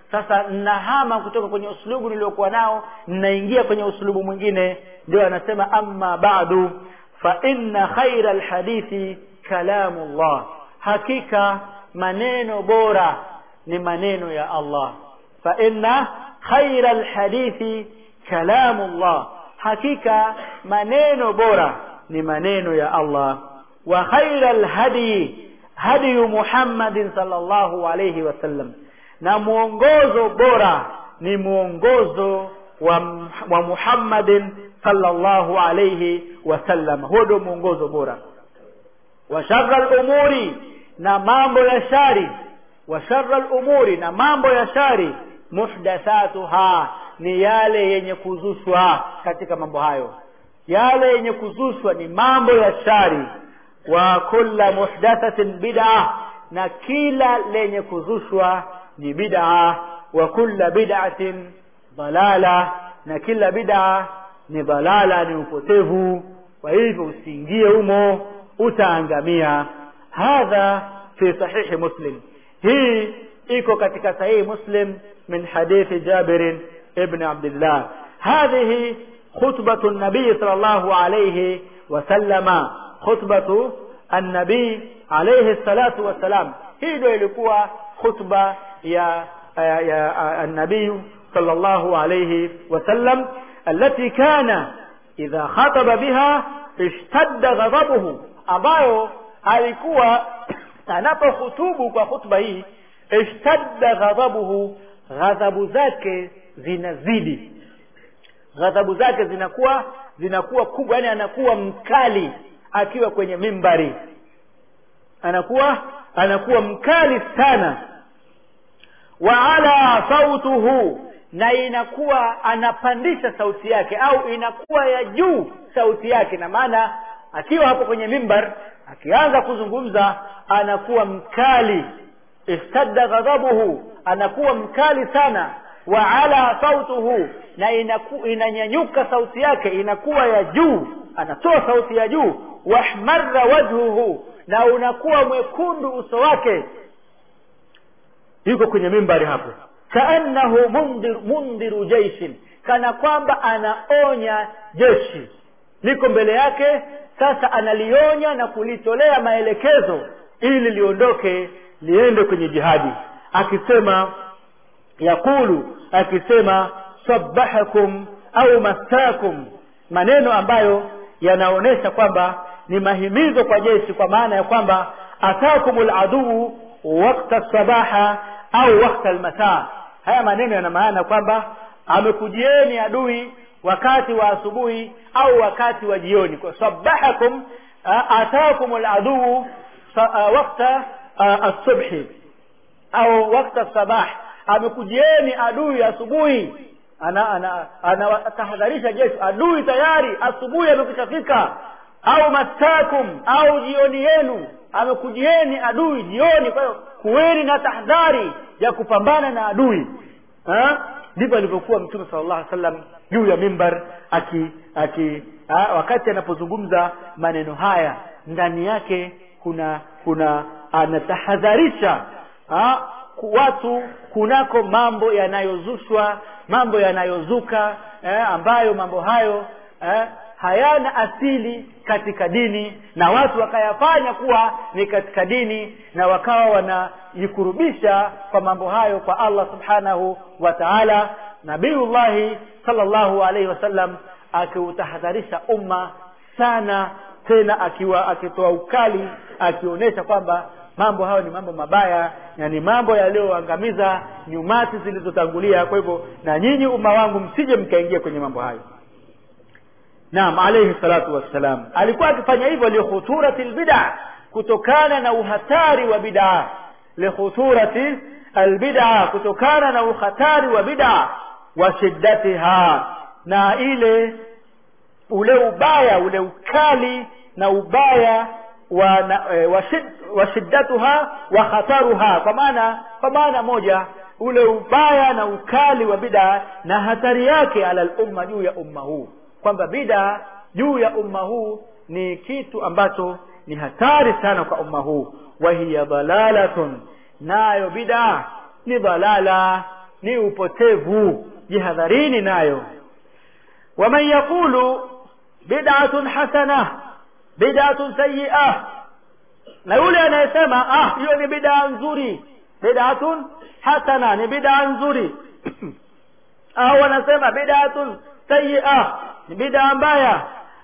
sasa nahama kutoka kwenye uslubu niliokuwa nao ninaingia kwenye uslubu mwingine ndio anasema amma ba'du fa inna khaira alhadithi kalamullah hakika maneno bora ni maneno ya Allah fa inna khaira alhadithi kalamullah hakika maneno bora ni maneno ya Allah wa khaira alhadi hadi Muhammadin sallallahu alayhi wasallam na mwongozo bora ni mwongozo wa, wa Muhammadin sallallahu alayhi wasallam huo ndio mwongozo bora wa sharra al-umuri na mambo ya shari wa sharra al-umuri na mambo ya shari muhdathatuha ni yale yenye kuzushwa katika mambo hayo yale yenye kuzushwa ni mambo ya shari wa kulla muhdathatin bid'a na kila lenye kuzushwa ni bid'a wa kulla bid'atin dalala na kila bid'a ni dalala ni upotevu kwa hivyo usiingie humo utaangamia hadha fi sahihi muslim hii iko katika sahihi muslim min hadithi jabir ibn abdullah hadhihi khutbatu nabii sallallahu alayhi wasallama khutbatu النبي عليه الصلاة والسلام hii ndio ilikuwa khutba ya ya, ya النبي صلى الله عليه وسلم التي كان إذا خطب بها اشتد غضبه ambayo alikuwa anapohutubu kwa khutba hii ishtadda ghadhabuhu ghadhabu zake zinazidi ghadhabu zake zinakuwa zinakuwa kubwa yani anakuwa mkali akiwa kwenye mimbari anakuwa anakuwa mkali sana wa ala sautuhu na inakuwa anapandisha sauti yake au inakuwa ya juu sauti yake na maana akiwa hapo kwenye mimbar akianza kuzungumza anakuwa mkali istadda ghadhabuhu anakuwa mkali sana wa ala sautuhu na inaku, inanyanyuka sauti yake inakuwa ya juu anatoa sauti ya juu wahmarra wajhuhu na unakuwa mwekundu uso wake yuko kwenye mimbari hapo kaannahu mundir, mundiru jaishin kana kwamba anaonya jeshi liko mbele yake sasa analionya na kulitolea maelekezo ili liondoke liende kwenye jihadi akisema yakulu akisema sabahakum au mastakum maneno ambayo yanaonyesha kwamba ni mahimizo kwa jeshi kwa maana ya kwamba atakumul aduu wakta sabaha au wakta almasaa haya maneno yana maana kwamba amekujieni adui wakati wa asubuhi au wakati wa jioni kwa sabahakum atakumul aduu wakta asubhi au wakta sabah amekujieni adui asubuhi anatahadharisha ana, ana, jeshi adui tayari asubuhi amekushafika au mastakum au jioni yenu amekujieni adui jioni kwa hiyo kuweni na tahadhari ya kupambana na adui ndivyo alivyokuwa mtume sallallahu alaihi wasallam juu ya mimbar aki, aki ha, wakati anapozungumza maneno haya ndani yake kuna kuna anatahadharisha ha, watu kunako mambo yanayozushwa mambo yanayozuka eh, ambayo mambo hayo eh, hayana asili katika dini na watu wakayafanya kuwa ni katika dini na wakawa wanajikurubisha kwa mambo hayo kwa Allah subhanahu wa ta'ala nabiullahi sallallahu alaihi wasallam akiutahadharisha umma sana tena akiwa akitoa ukali akionyesha kwamba mambo hayo ni mambo mabaya na ni mambo yaliyoangamiza nyumati zilizotangulia kwa hivyo na nyinyi umma wangu msije mkaingia kwenye mambo hayo naam alayhi salatu wassalam alikuwa akifanya hivyo likhuturati lbida kutokana na uhatari wa bid'a likhuturati albid'a kutokana na uhatari wa bid'a wa shiddatiha na ile ule ubaya ule ukali na ubaya wa, na, e, wa, shid, wa shiddatuha wa khataruha kwa maana kwa maana moja ule ubaya na ukali wa bid'a na hatari yake ala lumma juu ya umma huu kwamba bid'a juu ya umma huu ni kitu ambacho ni hatari sana kwa umma huu wa hiya dalalatun nayo bid'a ni dalala ni upotevu jihadharini nayo waman yaqulu bid'atun hasana bid'atun sayyi'ah na yule anayesema ah hiyo ni bid'a nzuri bid'atun hasana ni bid'a nzuri au anasema bid'atun sayyi'ah ni bid'a mbaya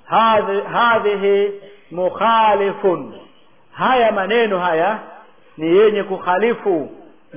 hadhihi mukhalifun haya maneno haya ni yenye kukhalifu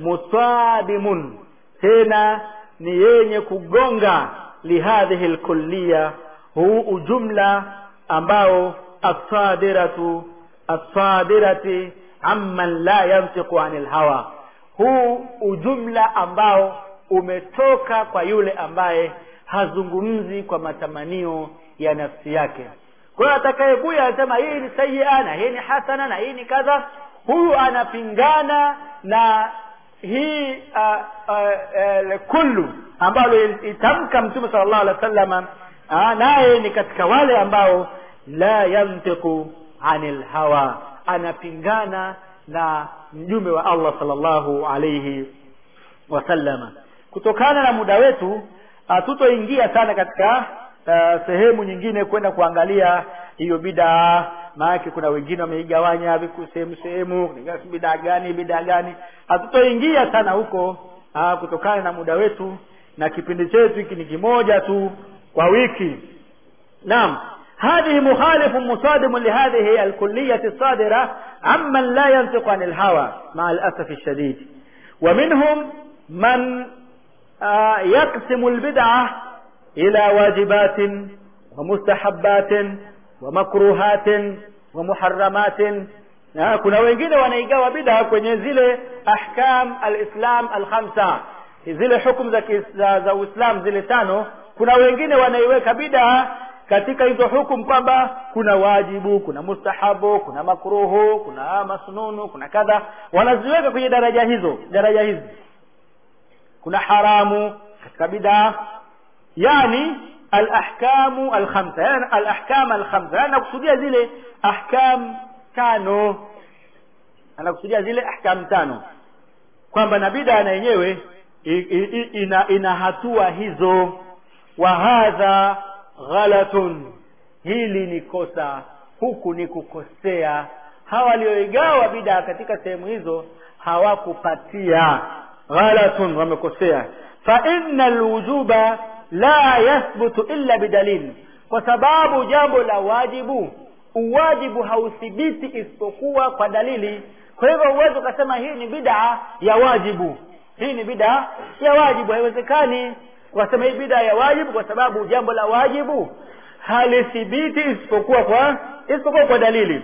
musadimun tena ni yenye kugonga lihadhihi lkulliya huu ujumla ambao asadiratu asadirati amman la yantiqu anil hawa huu ujumla ambao umetoka kwa yule ambaye hazungumzi kwa matamanio ya nafsi yake kwa hiyo atakayekuja anasema hii ni sayia na hii ni hasana na hii ni kadha huyu anapingana na hii uh, uh, uh, kullu ambalo itamka mtume sala llahu alehi wa sallama naye ni katika wale ambao la yantiqu anil hawa anapingana na mjumbe wa allah salllahu alaihi wasallama kutokana na muda wetu hatutoingia sana katika uh, sehemu nyingine kwenda kuangalia hiyo bidaa maanake kuna wengine wameigawanya viku sehemu sehemu bidaa gani bidaa gani hatutoingia sana huko uh, kutokana na muda wetu na kipindi chetu hiki ni kimoja tu kwa wiki naam هذه مخالف مصادم لهذه الكلية الصادرة عمن لا ينطق عن الهوى مع الأسف الشديد ومنهم من آه يقسم البدعة إلى واجبات ومستحبات ومكروهات ومحرمات آه kuna wengine wanaigawa bid'a kwenye zile ahkam alislam alkhamsa zile hukumu za, za, za uislam zile tano kuna wengine wanaiweka bid'a katika hizo hukumu kwamba kuna wajibu kuna mustahabu kuna makruhu kuna masnunu kuna kadha wanaziweka kwenye daraja hizo daraja hizi kuna haramu katika bid'a yani alahkamu alkhamsa yani alahkam alkhamsa yani nakusudia zile ahkam tano anakusudia zile ahkam tano kwamba na bid'a na yenyewe ina, ina hatua hizo wa hadha ghalatun hili ni kosa huku ni kukosea hawa walioigawa bid'a katika sehemu hizo hawakupatia ghalatun wamekosea fa inna alwujuba la yathbutu illa bidalil kwa sababu jambo la wajibu uwajibu hauthibiti isipokuwa kwa dalili kwa hivyo uwezi ukasema hii ni bid'a ya wajibu hii ni bid'a ya wajibu haiwezekani wasema hii bid'a ya wajibu kwa sababu jambo la wajibu halithibiti isipokuwa kwa isipokuwa kwa dalili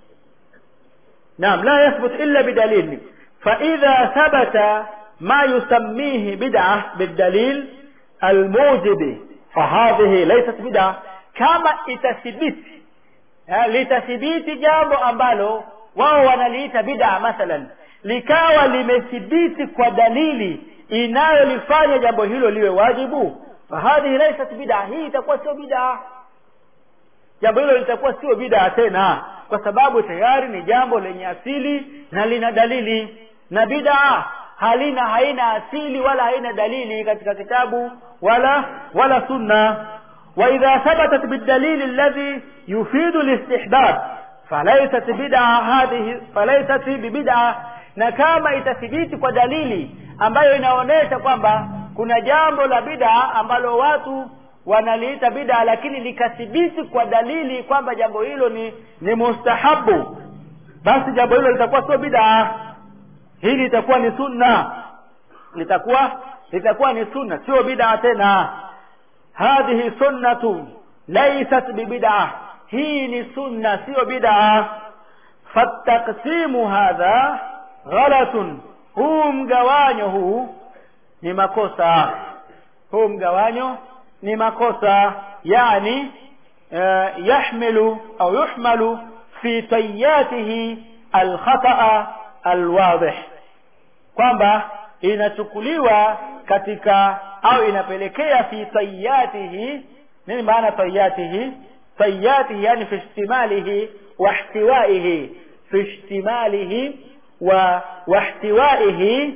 naam la yathbut illa bidalil فإذا ثبت ما يسميه بدعة بالدليل الموجب فهذه ليست بدعة كما itathibiti litathibiti jambo ambalo wao wanaliita bid'a mathalan likawa limethibiti kwa dalili inayolifanya jambo hilo liwe wajibu fahadhihi laysat bid'a hii itakuwa sio bid'a jambo hilo litakuwa sio bid'a tena kwa sababu tayari ni jambo lenye asili na lina dalili na bid'a halina haina asili wala haina dalili katika kitabu wala wala sunna واذا ثبتت بالدليل الذي يفيد الاستحباب فليست بدعه هذه فليست ببدعه na kama itathibiti kwa dalili ambayo inaonyesha kwamba kuna jambo la bid'a ambalo watu wanaliita bid'a lakini likathibiti kwa dalili kwamba jambo hilo ni ni mustahabu basi jambo hilo litakuwa sio bid'a hili litakuwa ni sunna litakuwa litakuwa ni sunna sio bid'a tena hadhihi sunnatu laysat bibid'a hii ni sunna sio bid'a fataqsimu hadha ghalatun huu mgawanyo huu ni makosa huu mgawanyo ni makosa yani uh, yahmilu au yuhmalu fi tayatihi alkhata'a alwadih kwamba inachukuliwa katika au inapelekea fi tayatihi nini maana tayatihi tayatihi yani fi ihtimalihi wa ihtiwaihi fi ihtimalihi wa wahtiwaihi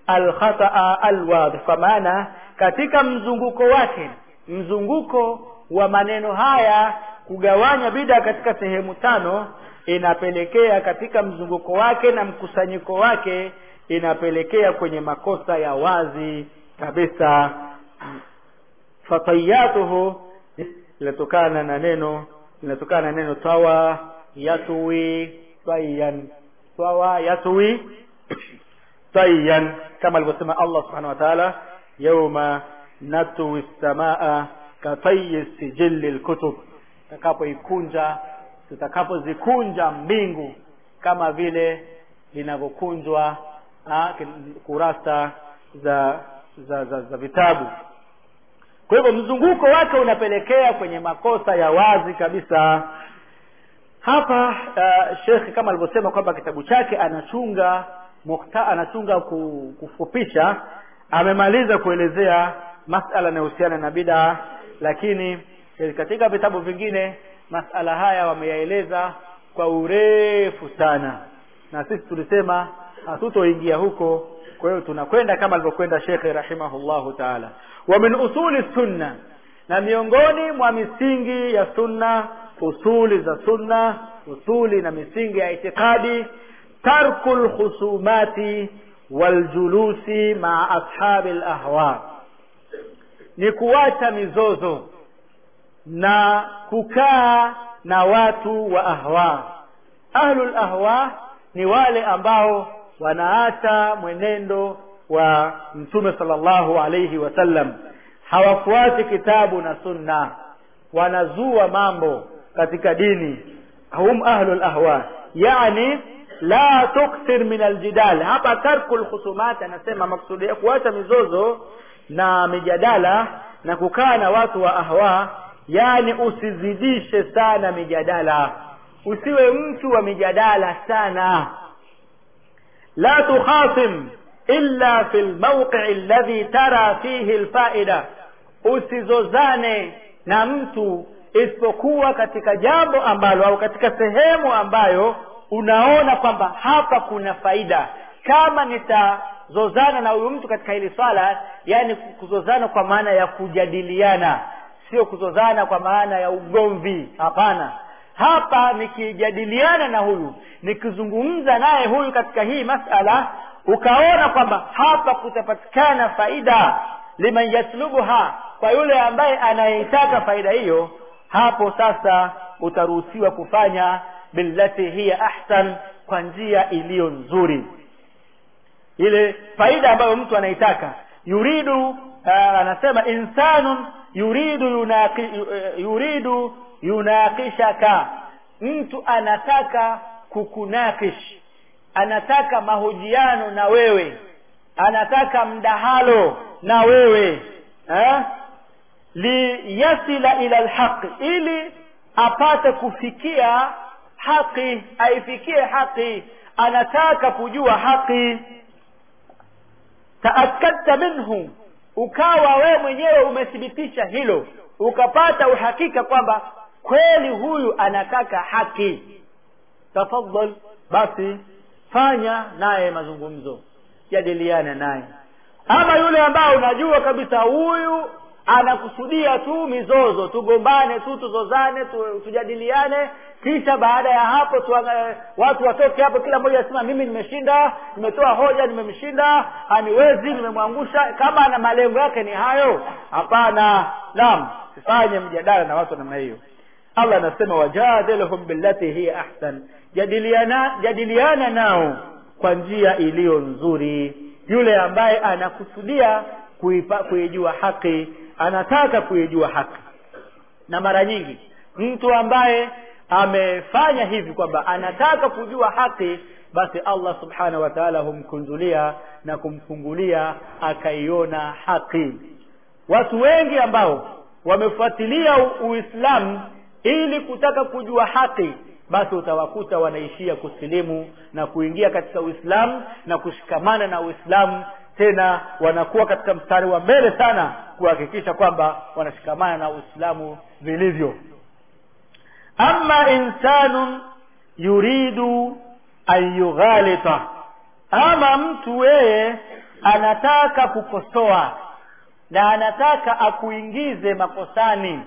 alkhataa alwadhi kwa maana katika mzunguko wake mzunguko wa maneno haya kugawanya bida katika sehemu tano inapelekea katika mzunguko wake na mkusanyiko wake inapelekea kwenye makosa ya wazi kabisa fatayatuhu linatokana na neno linatokana na neno tawa yatwi twayan tawa yatwi tayyan kama alivyosema Allah subhanahu wa ta'ala yauma natwi samaa katayi sijili lkutub tutakapoikunja tutakapozikunja mbingu kama vile linavyokunjwa kurasa za za, za za vitabu kwa hivyo mzunguko wake unapelekea kwenye makosa ya wazi kabisa hapa uh, shekhe kama alivyosema kwamba kitabu chake anachunga mukta, anachunga kufupisha amemaliza kuelezea masala yanayohusiana na bidaa lakini katika vitabu vingine masala haya wameyaeleza kwa urefu sana na sisi tulisema hatutoingia huko kwa hiyo tunakwenda kama alivyokwenda shekhe rahimahullahu taala wa min usuli sunna na miongoni mwa misingi ya sunna usuli za sunna usuli na misingi ya itikadi tarku lkhusumati waljulusi maa ashabi lahwa ni kuacha mizozo na kukaa na watu wa ahwa ahlul ahwa ni wale ambao wanaacha mwenendo wa mtume sallallahu alayhi wasallam hawafuati kitabu na sunna wanazua mambo katika dini hum ahlul ahwa yani la tukthir min aljidal hapa tarku lkhusumat anasema maksudi ya kuacha mizozo na mijadala na kukaa na watu wa ahwa yani usizidishe sana mijadala usiwe mtu wa mijadala sana la tukhasim illa fi lmawqii alladhi tara fihi lfaida usizozane na mtu isipokuwa katika jambo ambalo au katika sehemu ambayo unaona kwamba hapa kuna faida kama nitazozana na huyu mtu katika hili swala yani kuzozana kwa maana ya kujadiliana sio kuzozana kwa maana ya ugomvi hapana hapa nikijadiliana na huyu nikizungumza naye huyu katika hii masala ukaona kwamba hapa kutapatikana faida liman yatlubuha kwa yule ambaye anayeitaka faida hiyo hapo sasa utaruhusiwa kufanya billati hiya ahsan kwa njia iliyo nzuri ile faida ambayo mtu anaitaka yuridu uh, anasema insanun yuridu yunaqi, uh, yuridu yunaqishaka mtu anataka kukunakish anataka mahojiano na wewe anataka mdahalo na wewe eh? liyasila ila lhaqi ili apate kufikia haki aifikie haki anataka kujua haki taakadta minhu ukawa wewe mwenyewe umethibitisha hilo ukapata uhakika kwamba kweli huyu anataka haki tafadhal basi fanya naye mazungumzo jadiliana naye ama yule ambao unajua kabisa huyu anakusudia tu mizozo tugombane tu tuzozane tu, tujadiliane kisha baada ya hapo tu, watu watoke hapo kila mmoja asema mimi nimeshinda nimetoa hoja nimemshinda aniwezi nimemwangusha kama ana malengo yake ni hayo hapana naam sifanye mjadala na watu namna hiyo allah anasema wajadilhum billati hiya ahsan jadiliana jadiliana nao kwa njia iliyo nzuri yule ambaye anakusudia kuijua haki anataka kuijua haki na mara nyingi mtu ambaye amefanya hivi kwamba anataka kujua haki basi allah subhanahu wa taala humkunjulia na kumfungulia akaiona haki watu wengi ambao wamefuatilia uislamu ili kutaka kujua haki basi utawakuta wanaishia kusilimu na kuingia katika uislamu na kushikamana na uislamu tena wanakuwa katika mstari wa mbele sana kuhakikisha kwamba wanashikamana na uislamu vilivyo ama insanun yuridu an yughalita ama mtu yeye anataka kukosoa na anataka akuingize makosani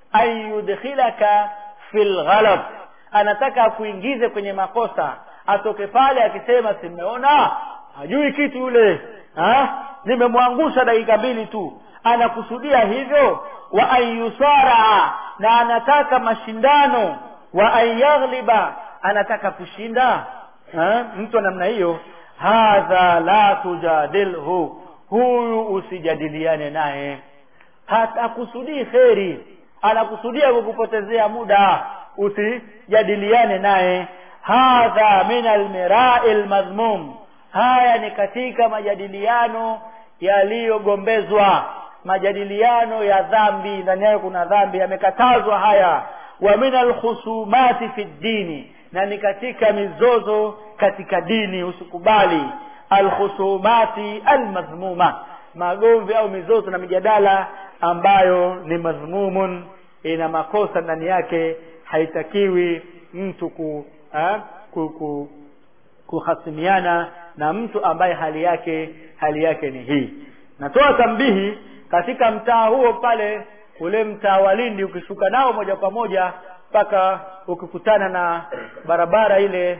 ayudkhilaka fil ghalab anataka akuingize kwenye makosa atoke pale akisema simeona hajui kitu yule ha? nimemwangusha dakika mbili tu anakusudia hivyo wa ayusara na anataka mashindano wa ayaghliba anataka kushinda ha? mtu wa namna hiyo hadha la tujadilhu huyu usijadiliane naye hatakusudii kheri anakusudia kukupotezea muda usijadiliane naye hadha min almirai lmadhmum haya ni katika majadiliano yaliyogombezwa majadiliano ya dhambi ndani yake kuna dhambi yamekatazwa haya wa min alkhusumati fi ddini na ni katika mizozo katika dini usikubali alkhusumati almadhmuma magomvi au mizozo na mijadala ambayo ni madhmumun ina makosa ndani yake haitakiwi mtu ku, ha, ku, ku kuhasimiana na mtu ambaye hali yake hali yake ni hii natoa tambihi katika mtaa huo pale ule mtaa wa Lindi ukishuka nao moja kwa moja mpaka ukikutana na barabara ile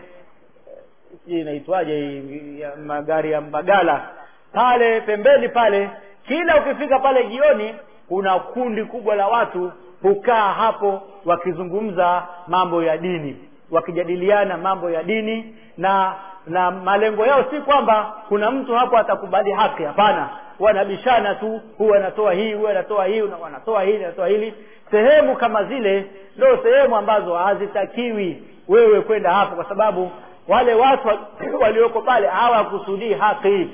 hii inaitwaje ya magari ya Mbagala pale pembeni pale kila ukifika pale jioni kuna kundi kubwa la watu hukaa hapo wakizungumza mambo ya dini wakijadiliana mambo ya dini na na malengo yao si kwamba kuna mtu hapo atakubali haki hapana wanabishana tu huyu anatoa hii huyu anatoa hii wanatoa hili anatoa hili sehemu kama zile ndio sehemu ambazo hazitakiwi wewe kwenda hapo kwa sababu wale watu walioko pale hawakusudii haki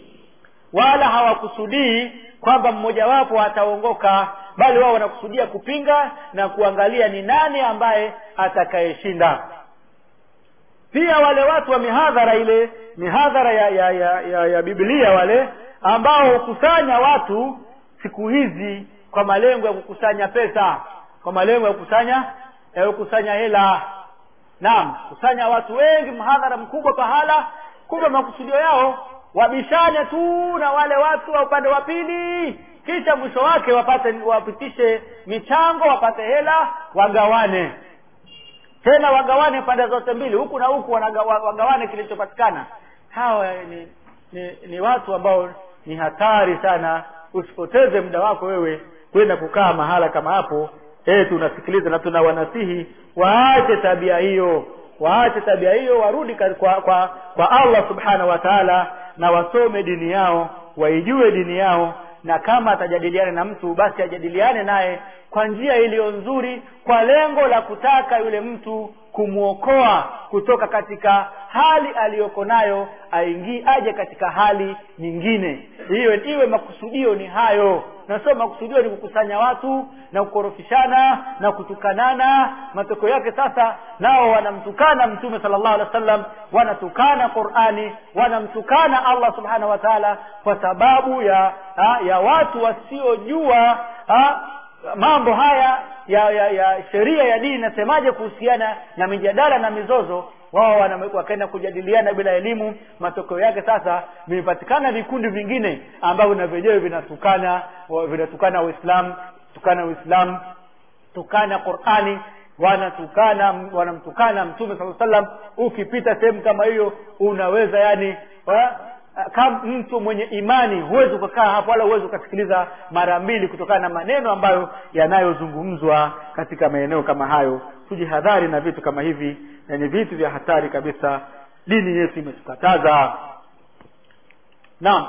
wala hawakusudii kwamba mmojawapo ataongoka bali wao wanakusudia kupinga na kuangalia ni nani ambaye atakayeshinda pia wale watu wa mihadhara ile mihadhara ya ya, ya, ya, ya biblia wale ambao hukusanya watu siku hizi kwa malengo ya kukusanya pesa kwa malengo ya kukusanya ya kukusanya hela naam kusanya watu wengi mhadhara mkubwa pahala kumbe makusudio yao wabishane tu na wale watu wa upande wa pili kisha mwisho wake wapate wapitishe michango wapate hela wagawane tena wagawane pande zote mbili huku na huku wanagawa- wagawane kilichopatikana hawa ni, ni ni watu ambao ni hatari sana usipoteze muda wako wewe kwenda kukaa mahala kama hapo eh tunasikiliza na tunawanasihi waache tabia hiyo waache tabia hiyo warudi kwa, kwa, kwa, kwa allah subhanahu wa taala na wasome dini yao waijue dini yao na kama atajadiliana na mtu basi ajadiliane naye kwa njia iliyo nzuri kwa lengo la kutaka yule mtu kumwokoa kutoka katika hali aliyoko nayo aingie aje katika hali nyingine hiyo iwe makusudio ni hayo na sio makusudio ni kukusanya watu na kukorofishana na kutukanana matokeo yake sasa nao wanamtukana mtume sallallahu alaihi wasallam wanatukana qurani wanamtukana allah subhanahu wa taala kwa sababu ya ha, ya watu wasiojua ha, mambo haya ya ya, ya sheria ya dini inasemaje kuhusiana na mijadala na mizozo wao wana- wakaenda kujadiliana bila elimu matokeo yake sasa vimepatikana vikundi vingine ambavyo na vyenyewe vinatukana wa- vinatukana uislamu tukana uislamu tukana qurani wanatukana wanamtukana mtume saa salam ukipita sehemu kama hiyo unaweza yani wa, kama mtu mwenye imani huwezi ukakaa hapo wala huwezi ukasikiliza mara mbili kutokana na maneno ambayo yanayozungumzwa katika maeneo kama hayo tujihadhari na vitu kama hivi na ni vitu vya hatari kabisa dini yetu imetukataza naam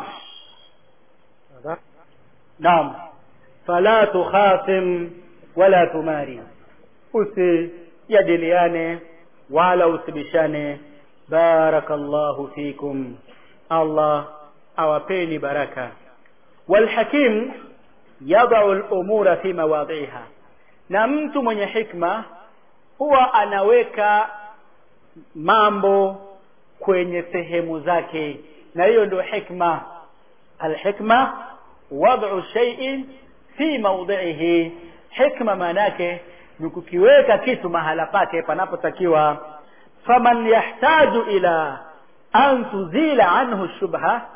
naam fala tukhasim wala tumari usijadiliane wala usibishane barakallahu fikum allah awapeni baraka walhakim yadau lumura fi mawadhiha na mtu mwenye hikma huwa anaweka mambo kwenye sehemu zake na hiyo ndio hikma alhikma wad'u shay'in fi mawdhihi hikma maana yake ni kukiweka kitu mahala pake panapotakiwa faman yahtaju ila an tuzila anhu shubha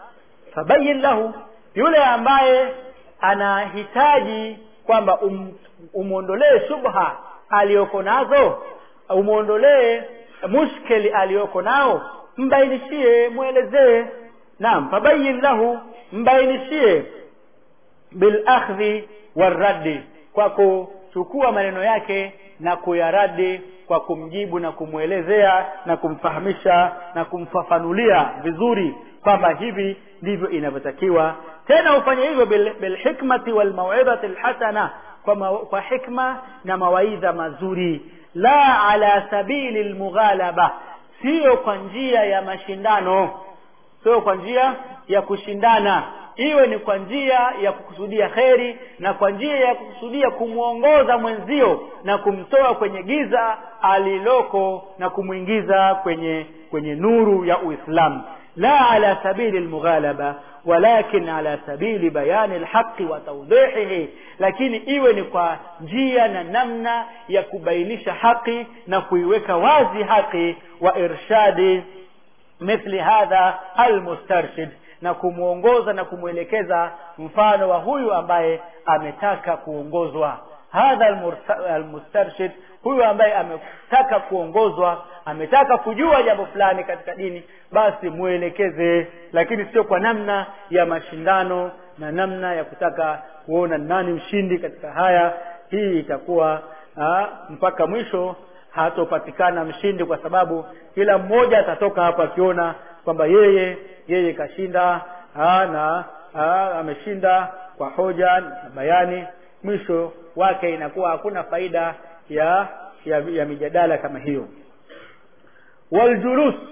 fabayin lahu yule ambaye anahitaji kwamba um, umwondolee shubha aliyoko nazo umwondolee mushkeli aliyoko nao mbainishie mwelezee naam fabayin lahu mbainishie bilakhdhi warraddi kwa kuchukua maneno yake na kuyaradi kwa kumjibu na kumwelezea na kumfahamisha na kumfafanulia vizuri kwamba hivi ndivyo inavyotakiwa tena ufanye hivyo bilhikmati bil walmauidhati lhasana kwa, ma, kwa hikma na mawaidha mazuri la ala sabili lmughalaba siyo kwa njia ya mashindano sio kwa njia ya kushindana iwe ni kwa njia ya kukusudia kheri na kwa njia ya kukusudia kumwongoza mwenzio na kumtoa kwenye giza aliloko na kumwingiza kwenye kwenye nuru ya uislamu la ala sabili lmughalaba walakin ala sabili bayani lhaqi wa taudihihi lakini iwe ni kwa njia na namna ya kubainisha haki na kuiweka wazi haki wa irshadi mithli hadha almustarshid na kumwongoza na kumwelekeza mfano wa huyu ambaye ametaka kuongozwa hadha almustarshid huyu ambaye ametaka kuongozwa ametaka kujua jambo fulani katika dini basi mwelekeze lakini sio kwa namna ya mashindano na namna ya kutaka kuona nani mshindi katika haya hii itakuwa aa, mpaka mwisho hatopatikana mshindi kwa sababu kila mmoja atatoka hapo akiona kwamba yeye yeye kashinda aa, na aa, ameshinda kwa hoja na bayani mwisho wake inakuwa hakuna faida ya ya, ya mijadala kama hiyo waljulus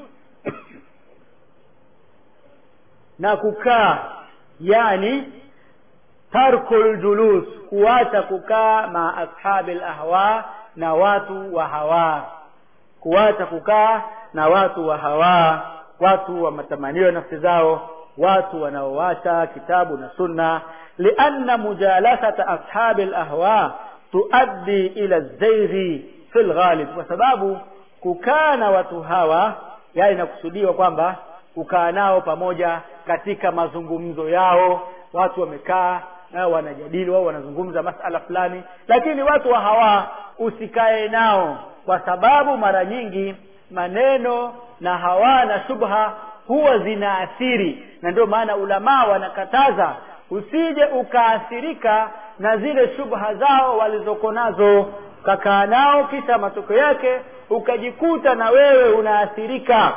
na kukaa yani tarku ljulus kuacha kukaa ma ashabi lahwa na watu wa hawa kuacha kukaa na watu wa hawa watu wa matamanio ya nafsi zao watu wanaowacha kitabu na sunna lianna mujalasata ashabi lahwa tuaddi ila zaighi fi lghalib kwa sababu kukaa na watu hawa yani inakusudiwa kwamba kukaa nao pamoja katika mazungumzo yao watu wamekaa nao wanajadili wao wanazungumza masala fulani lakini watu wa hawa usikae nao kwa sababu mara nyingi maneno na hawa na shubha huwa zinaathiri na ndio maana ulamaa wanakataza usije ukaathirika na zile shubha zao walizoko nazo ukakaa nao kisha matokeo yake ukajikuta na wewe unaathirika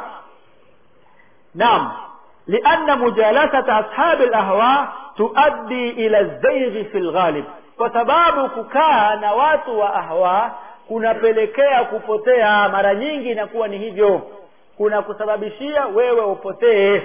naam lianna mujalasata ashabi lahwa tuaddi ila zaighi fi lghalib kwa sababu kukaa na watu wa ahwa kunapelekea kupotea mara nyingi inakuwa ni hivyo kuna kusababishia wewe upotee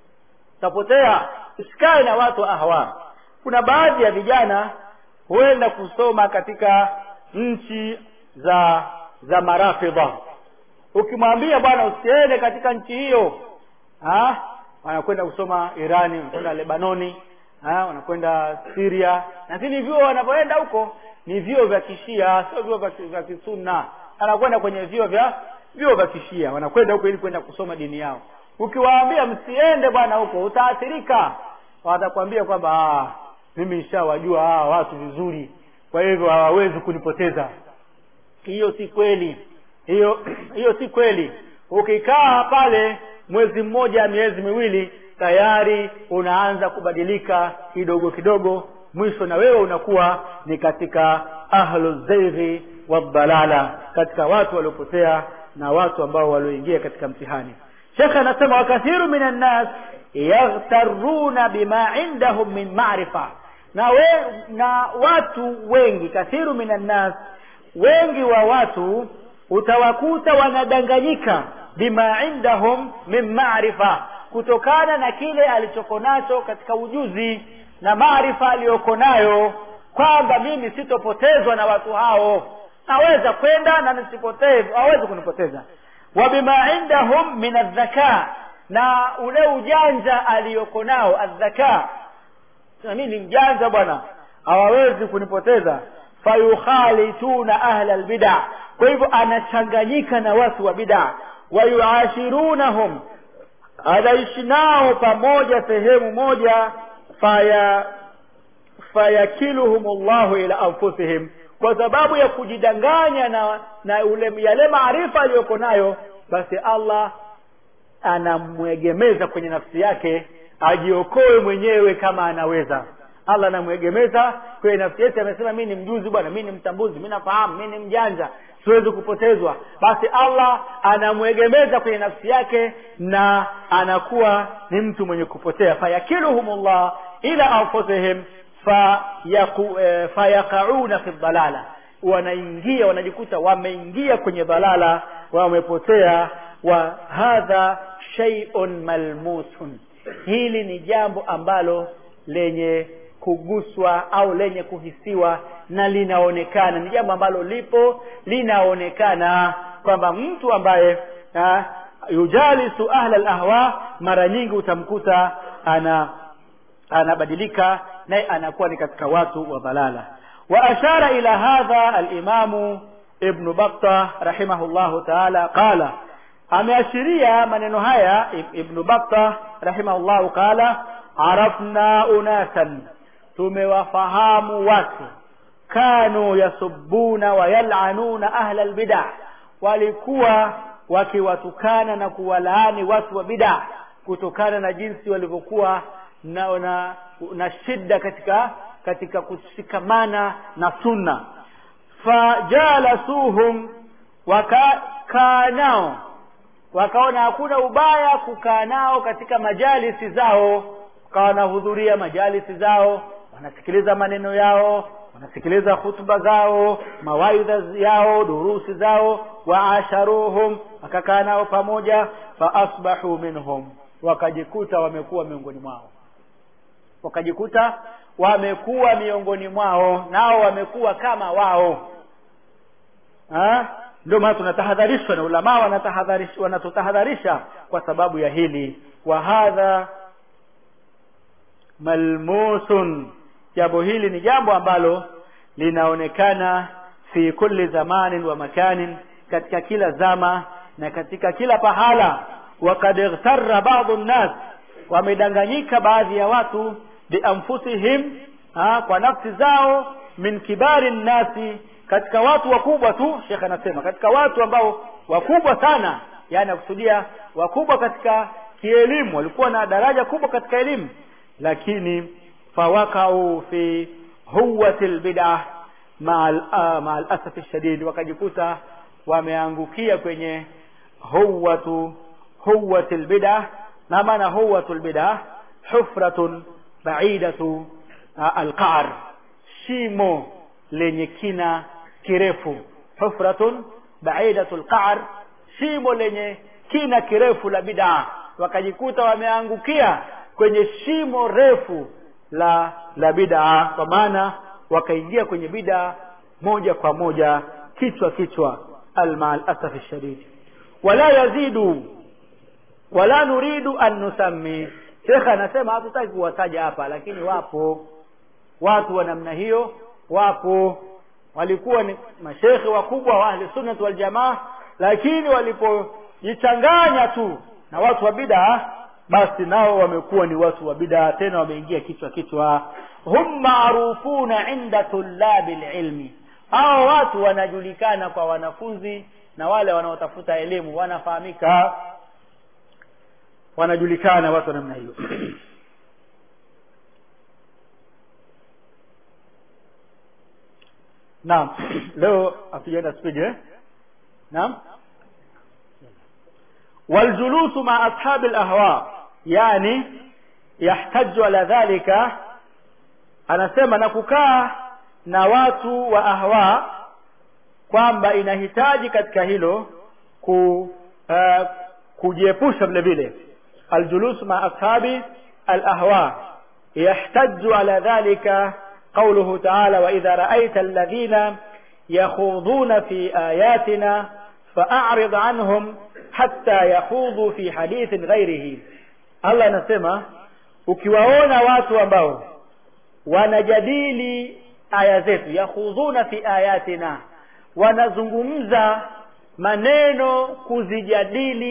utapotea usikae na watu wa ahwa kuna baadhi ya vijana huenda kusoma katika nchi za za marafidha ukimwambia bwana usiende katika nchi hiyo ha? wanakwenda kusoma irani wanakwenda lebanoni ha? wanakwenda siria lakini vyuo wanavyoenda huko ni vyuo vya kishia sio vyuo vya kisunna anakwenda kwenye vyuo vya vyuo vya kishia wanakwenda huko ili kwenda kusoma dini yao ukiwaambia msiende bwana huko utaathirika watakwambia kwamba mimi nishawajua hawa watu vizuri kwa hivyo hawawezi kunipoteza hiyo si kweli hiyo hiyo si kweli ukikaa pale mwezi mmoja miezi miwili tayari unaanza kubadilika kidogo kidogo mwisho na wewe unakuwa ni katika ahlu zaighi wadhalala katika watu waliopotea na watu ambao walioingia katika mtihani shekhe anasema wakathiru min annas yaghtaruna bima indahum min marifa na, we, na watu wengi kathiru min annas wengi wa watu utawakuta wanadanganyika bima indahum min marifa kutokana na kile alichoko nacho katika ujuzi na maarifa aliyoko nayo kwamba mimi sitopotezwa na watu hao naweza kwenda na nisipotezwe hawezi kunipoteza wa bima indahum min aldhaka na ule ujanja aliyoko nao aldhaka mi ni mjanja bwana hawawezi kunipoteza fayukhalituna ahla lbida kwa hivyo anachanganyika na watu wa bida wayuashirunahum anaishi nao pamoja sehemu moja faya fayakiluhum llahu ila anfusihim kwa sababu ya kujidanganya na na ule yale maarifa aliyoko nayo basi allah anamwegemeza kwenye nafsi yake ajiokoe mwenyewe kama anaweza allah anamwegemeza kwenye nafsi yake amesema mi ni mjuzi bwana mi ni mtambuzi mi nafahamu mi ni mjanja siwezi kupotezwa basi allah anamwegemeza kwenye nafsi yake na anakuwa ni mtu mwenye kupotea fayakiluhumullah ila anfusihim fayaqauna fi dhalala wanaingia wanajikuta wameingia kwenye dhalala wamepotea wa hadha shay'un malmusun hili ni jambo ambalo lenye kuguswa au lenye kuhisiwa na linaonekana ni jambo ambalo lipo linaonekana kwamba mtu ambaye ha, yujalisu ahla lahwa mara nyingi utamkuta ana anabadilika naye anakuwa ni katika watu wa dhalala wa ashara ila hadha alimamu ibnu bakta rahimahullahu taala qala ameashiria maneno haya ibnu bakta rahimahullahu qala arafna unasan tumewafahamu watu kanu yasubuna wa yalanuna ahla lbida walikuwa wakiwatukana na kuwalaani watu wa bida kutokana na jinsi walivyokuwa na, na, na shida katika katika kushikamana na sunna fajalasuhum wakakaa nao wakaona hakuna ubaya kukaa nao katika majalisi zao wakawa wanahudhuria majalisi zao wanasikiliza maneno yao wanasikiliza hutuba zao mawaidha yao durusi zao waasharuhum wakakaa nao pamoja faasbahu minhum wakajikuta wamekuwa miongoni mwao wakajikuta wamekuwa miongoni mwao nao wamekuwa kama wao ndio maana tunatahadharishwa na ulamaa wanatahadharisha wanatutahadharisha kwa sababu ya hili wa hadha malmusun jambo hili ni jambo ambalo linaonekana fi kulli zamanin wa makanin katika kila zama na katika kila pahala wakad ightarra badu nnas wamedanganyika baadhi ya watu bianfusihim ha, kwa nafsi zao min kibari nnasi katika watu wakubwa tu shekhe anasema katika watu ambao wakubwa sana yani akusudia wakubwa katika kielimu walikuwa na daraja kubwa katika elimu lakini fawakau fi huwati lbida maa alasafi shadid wakajikuta wameangukia kwenye huwatu huwati lbida na maana huwatu lbida hufratun baidatu alqar shimo lenye kina kirefu hufratun baidatu lqar shimo lenye kina kirefu la bidaa wakajikuta wameangukia kwenye shimo refu la la bidaa kwa maana wakaingia kwenye bidaa moja kwa moja kichwa kichwa alma alasafi shadid wala yazidu wala nuridu an nusammi shekhe anasema hatutaki kuwataja hapa lakini wapo watu wa namna hiyo wapo walikuwa ni mashekhe wakubwa wa ahli sunnat waljamaa lakini walipojichanganya tu na watu wa bidaa basi nao wamekuwa ni watu wa bidaa tena wameingia kichwa kichwa hum marufuna inda tulabi lilmi hao watu wanajulikana kwa wanafunzi na wale wanaotafuta elimu wanafahamika wanajulikana watu wa namna hiyo naam leo hatujaenda spidi eh? naam والجلوس مع أصحاب الأهواء يعني يحتج على ذلك anasema na kukaa na watu wa ahwa kwamba inahitaji katika hilo ku uh, kujiepusha vile vile aljulus ma ashabi alahwa yahtaju ala dhalika قوله تعالى وإذا رأيت الذين يخوضون في آياتنا فأعرض عنهم حتى يخوضوا في حديث غيره الله anasema ukiwaona watu ambao wanajadili aya zetu yakhudhuna fi ayatina wanazungumza maneno kuzijadili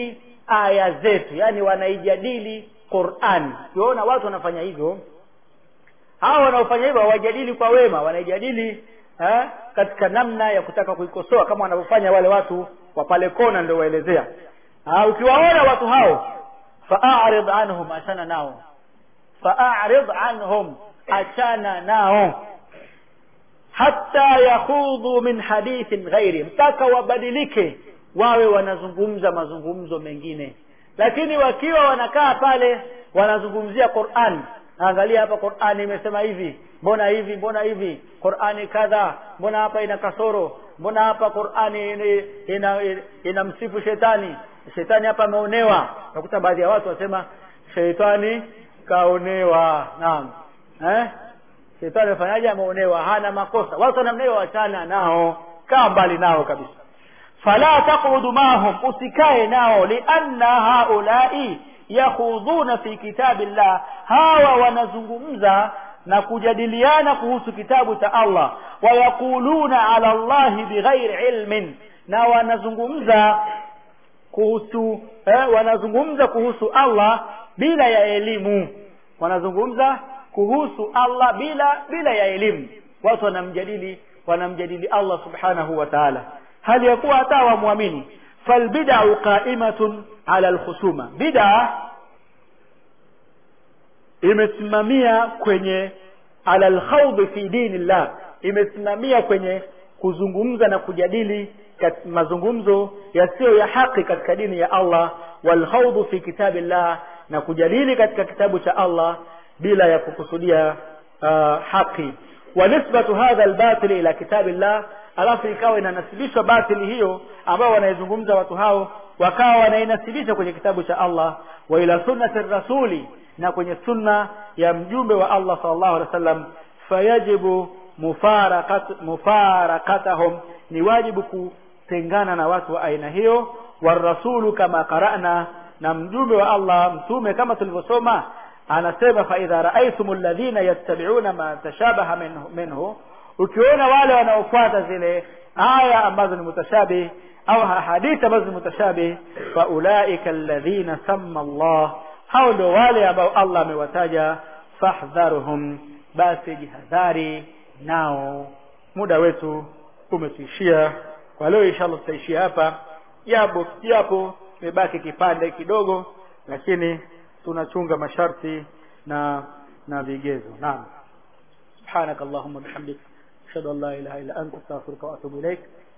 aya zetu yani wanaijadili Qur'an ukiona watu wanafanya hivyo hao wanaofanya hivyo hawajadili kwa wema wanaijadili eh, katika namna ya kutaka kuikosoa kama wanavyofanya wale watu wa pale kona ndio waelezea ukiwaona watu hao fa'arid anhum achana nao fa'arid anhum achana nao hatta yakhudhu min hadithin ghairi mpaka wabadilike wawe wanazungumza mazungumzo mengine lakini wakiwa wanakaa pale wanazungumzia Qur'an angalia hapa Qur'an imesema hivi mbona hivi mbona hivi Qur'ani kadha mbona hapa ina kasoro mbona hapa Qur'ani ina, ina, ina msifu shetani shetani hapa ameonewa nakuta baadhi ya watu wasema shetani kaonewa naam eh shetani amefanyaje ameonewa hana makosa watu wanamnewa wachana nao kaa mbali nao kabisa fala taqudu mahum usikae nao lianna haulai yakhudhuna fi kitabillah hawa wanazungumza na kujadiliana kuhusu kitabu cha Allah wayaquluna ala Allah bighairi ilmin na wanazungumza kuhusu eh, wanazungumza kuhusu Allah bila ya elimu wanazungumza kuhusu Allah bila bila ya elimu watu wanamjadili wanamjadili Allah subhanahu wa ta'ala hali ya kuwa hata wamwamini falbid'u qa'imatun ala alkhusuma bid'a imesimamia kwenye ala alkhawd fi dinillah imesimamia kwenye kuzungumza na kujadili mazungumzo yasiyo ya haki katika dini ya Allah walkhawd fi kitabillah na kujadili katika kitabu cha Allah bila ya kukusudia uh, haki wa nisbatu hadha albatil ila kitabillah alafu ikawa inanasibishwa batili hiyo ambao wanaizungumza watu hao wakawa wanainasibisha kwenye kitabu cha Allah wa ila sunnati rasuli na kwenye sunna ya mjumbe wa Allah sallallahu alaihi wasallam fayajibu mufarakat mufarakatahum ni wajibu kutengana na watu wa aina hiyo warasulu kama qara'na na mjumbe wa Allah mtume kama tulivyosoma anasema fa idha ra'aytum alladhina yattabi'una ma tashabaha minhu, minhu ukiona wale wanaofuata zile aya ambazo ni mutashabih au hadithi ambazo ni mutashabih fa ulaika alladhina samma Allah hao ndio wale ambao Allah amewataja fahdharuhum basi jihadhari nao muda wetu umetuishia kwa leo inshallah tutaishia hapa japo japo imebaki kipande kidogo lakini tunachunga masharti na na vigezo naam subhanak allahumma bihamdik ashhadu an la ilaha illa anta astaghfiruka wa atubu ilaik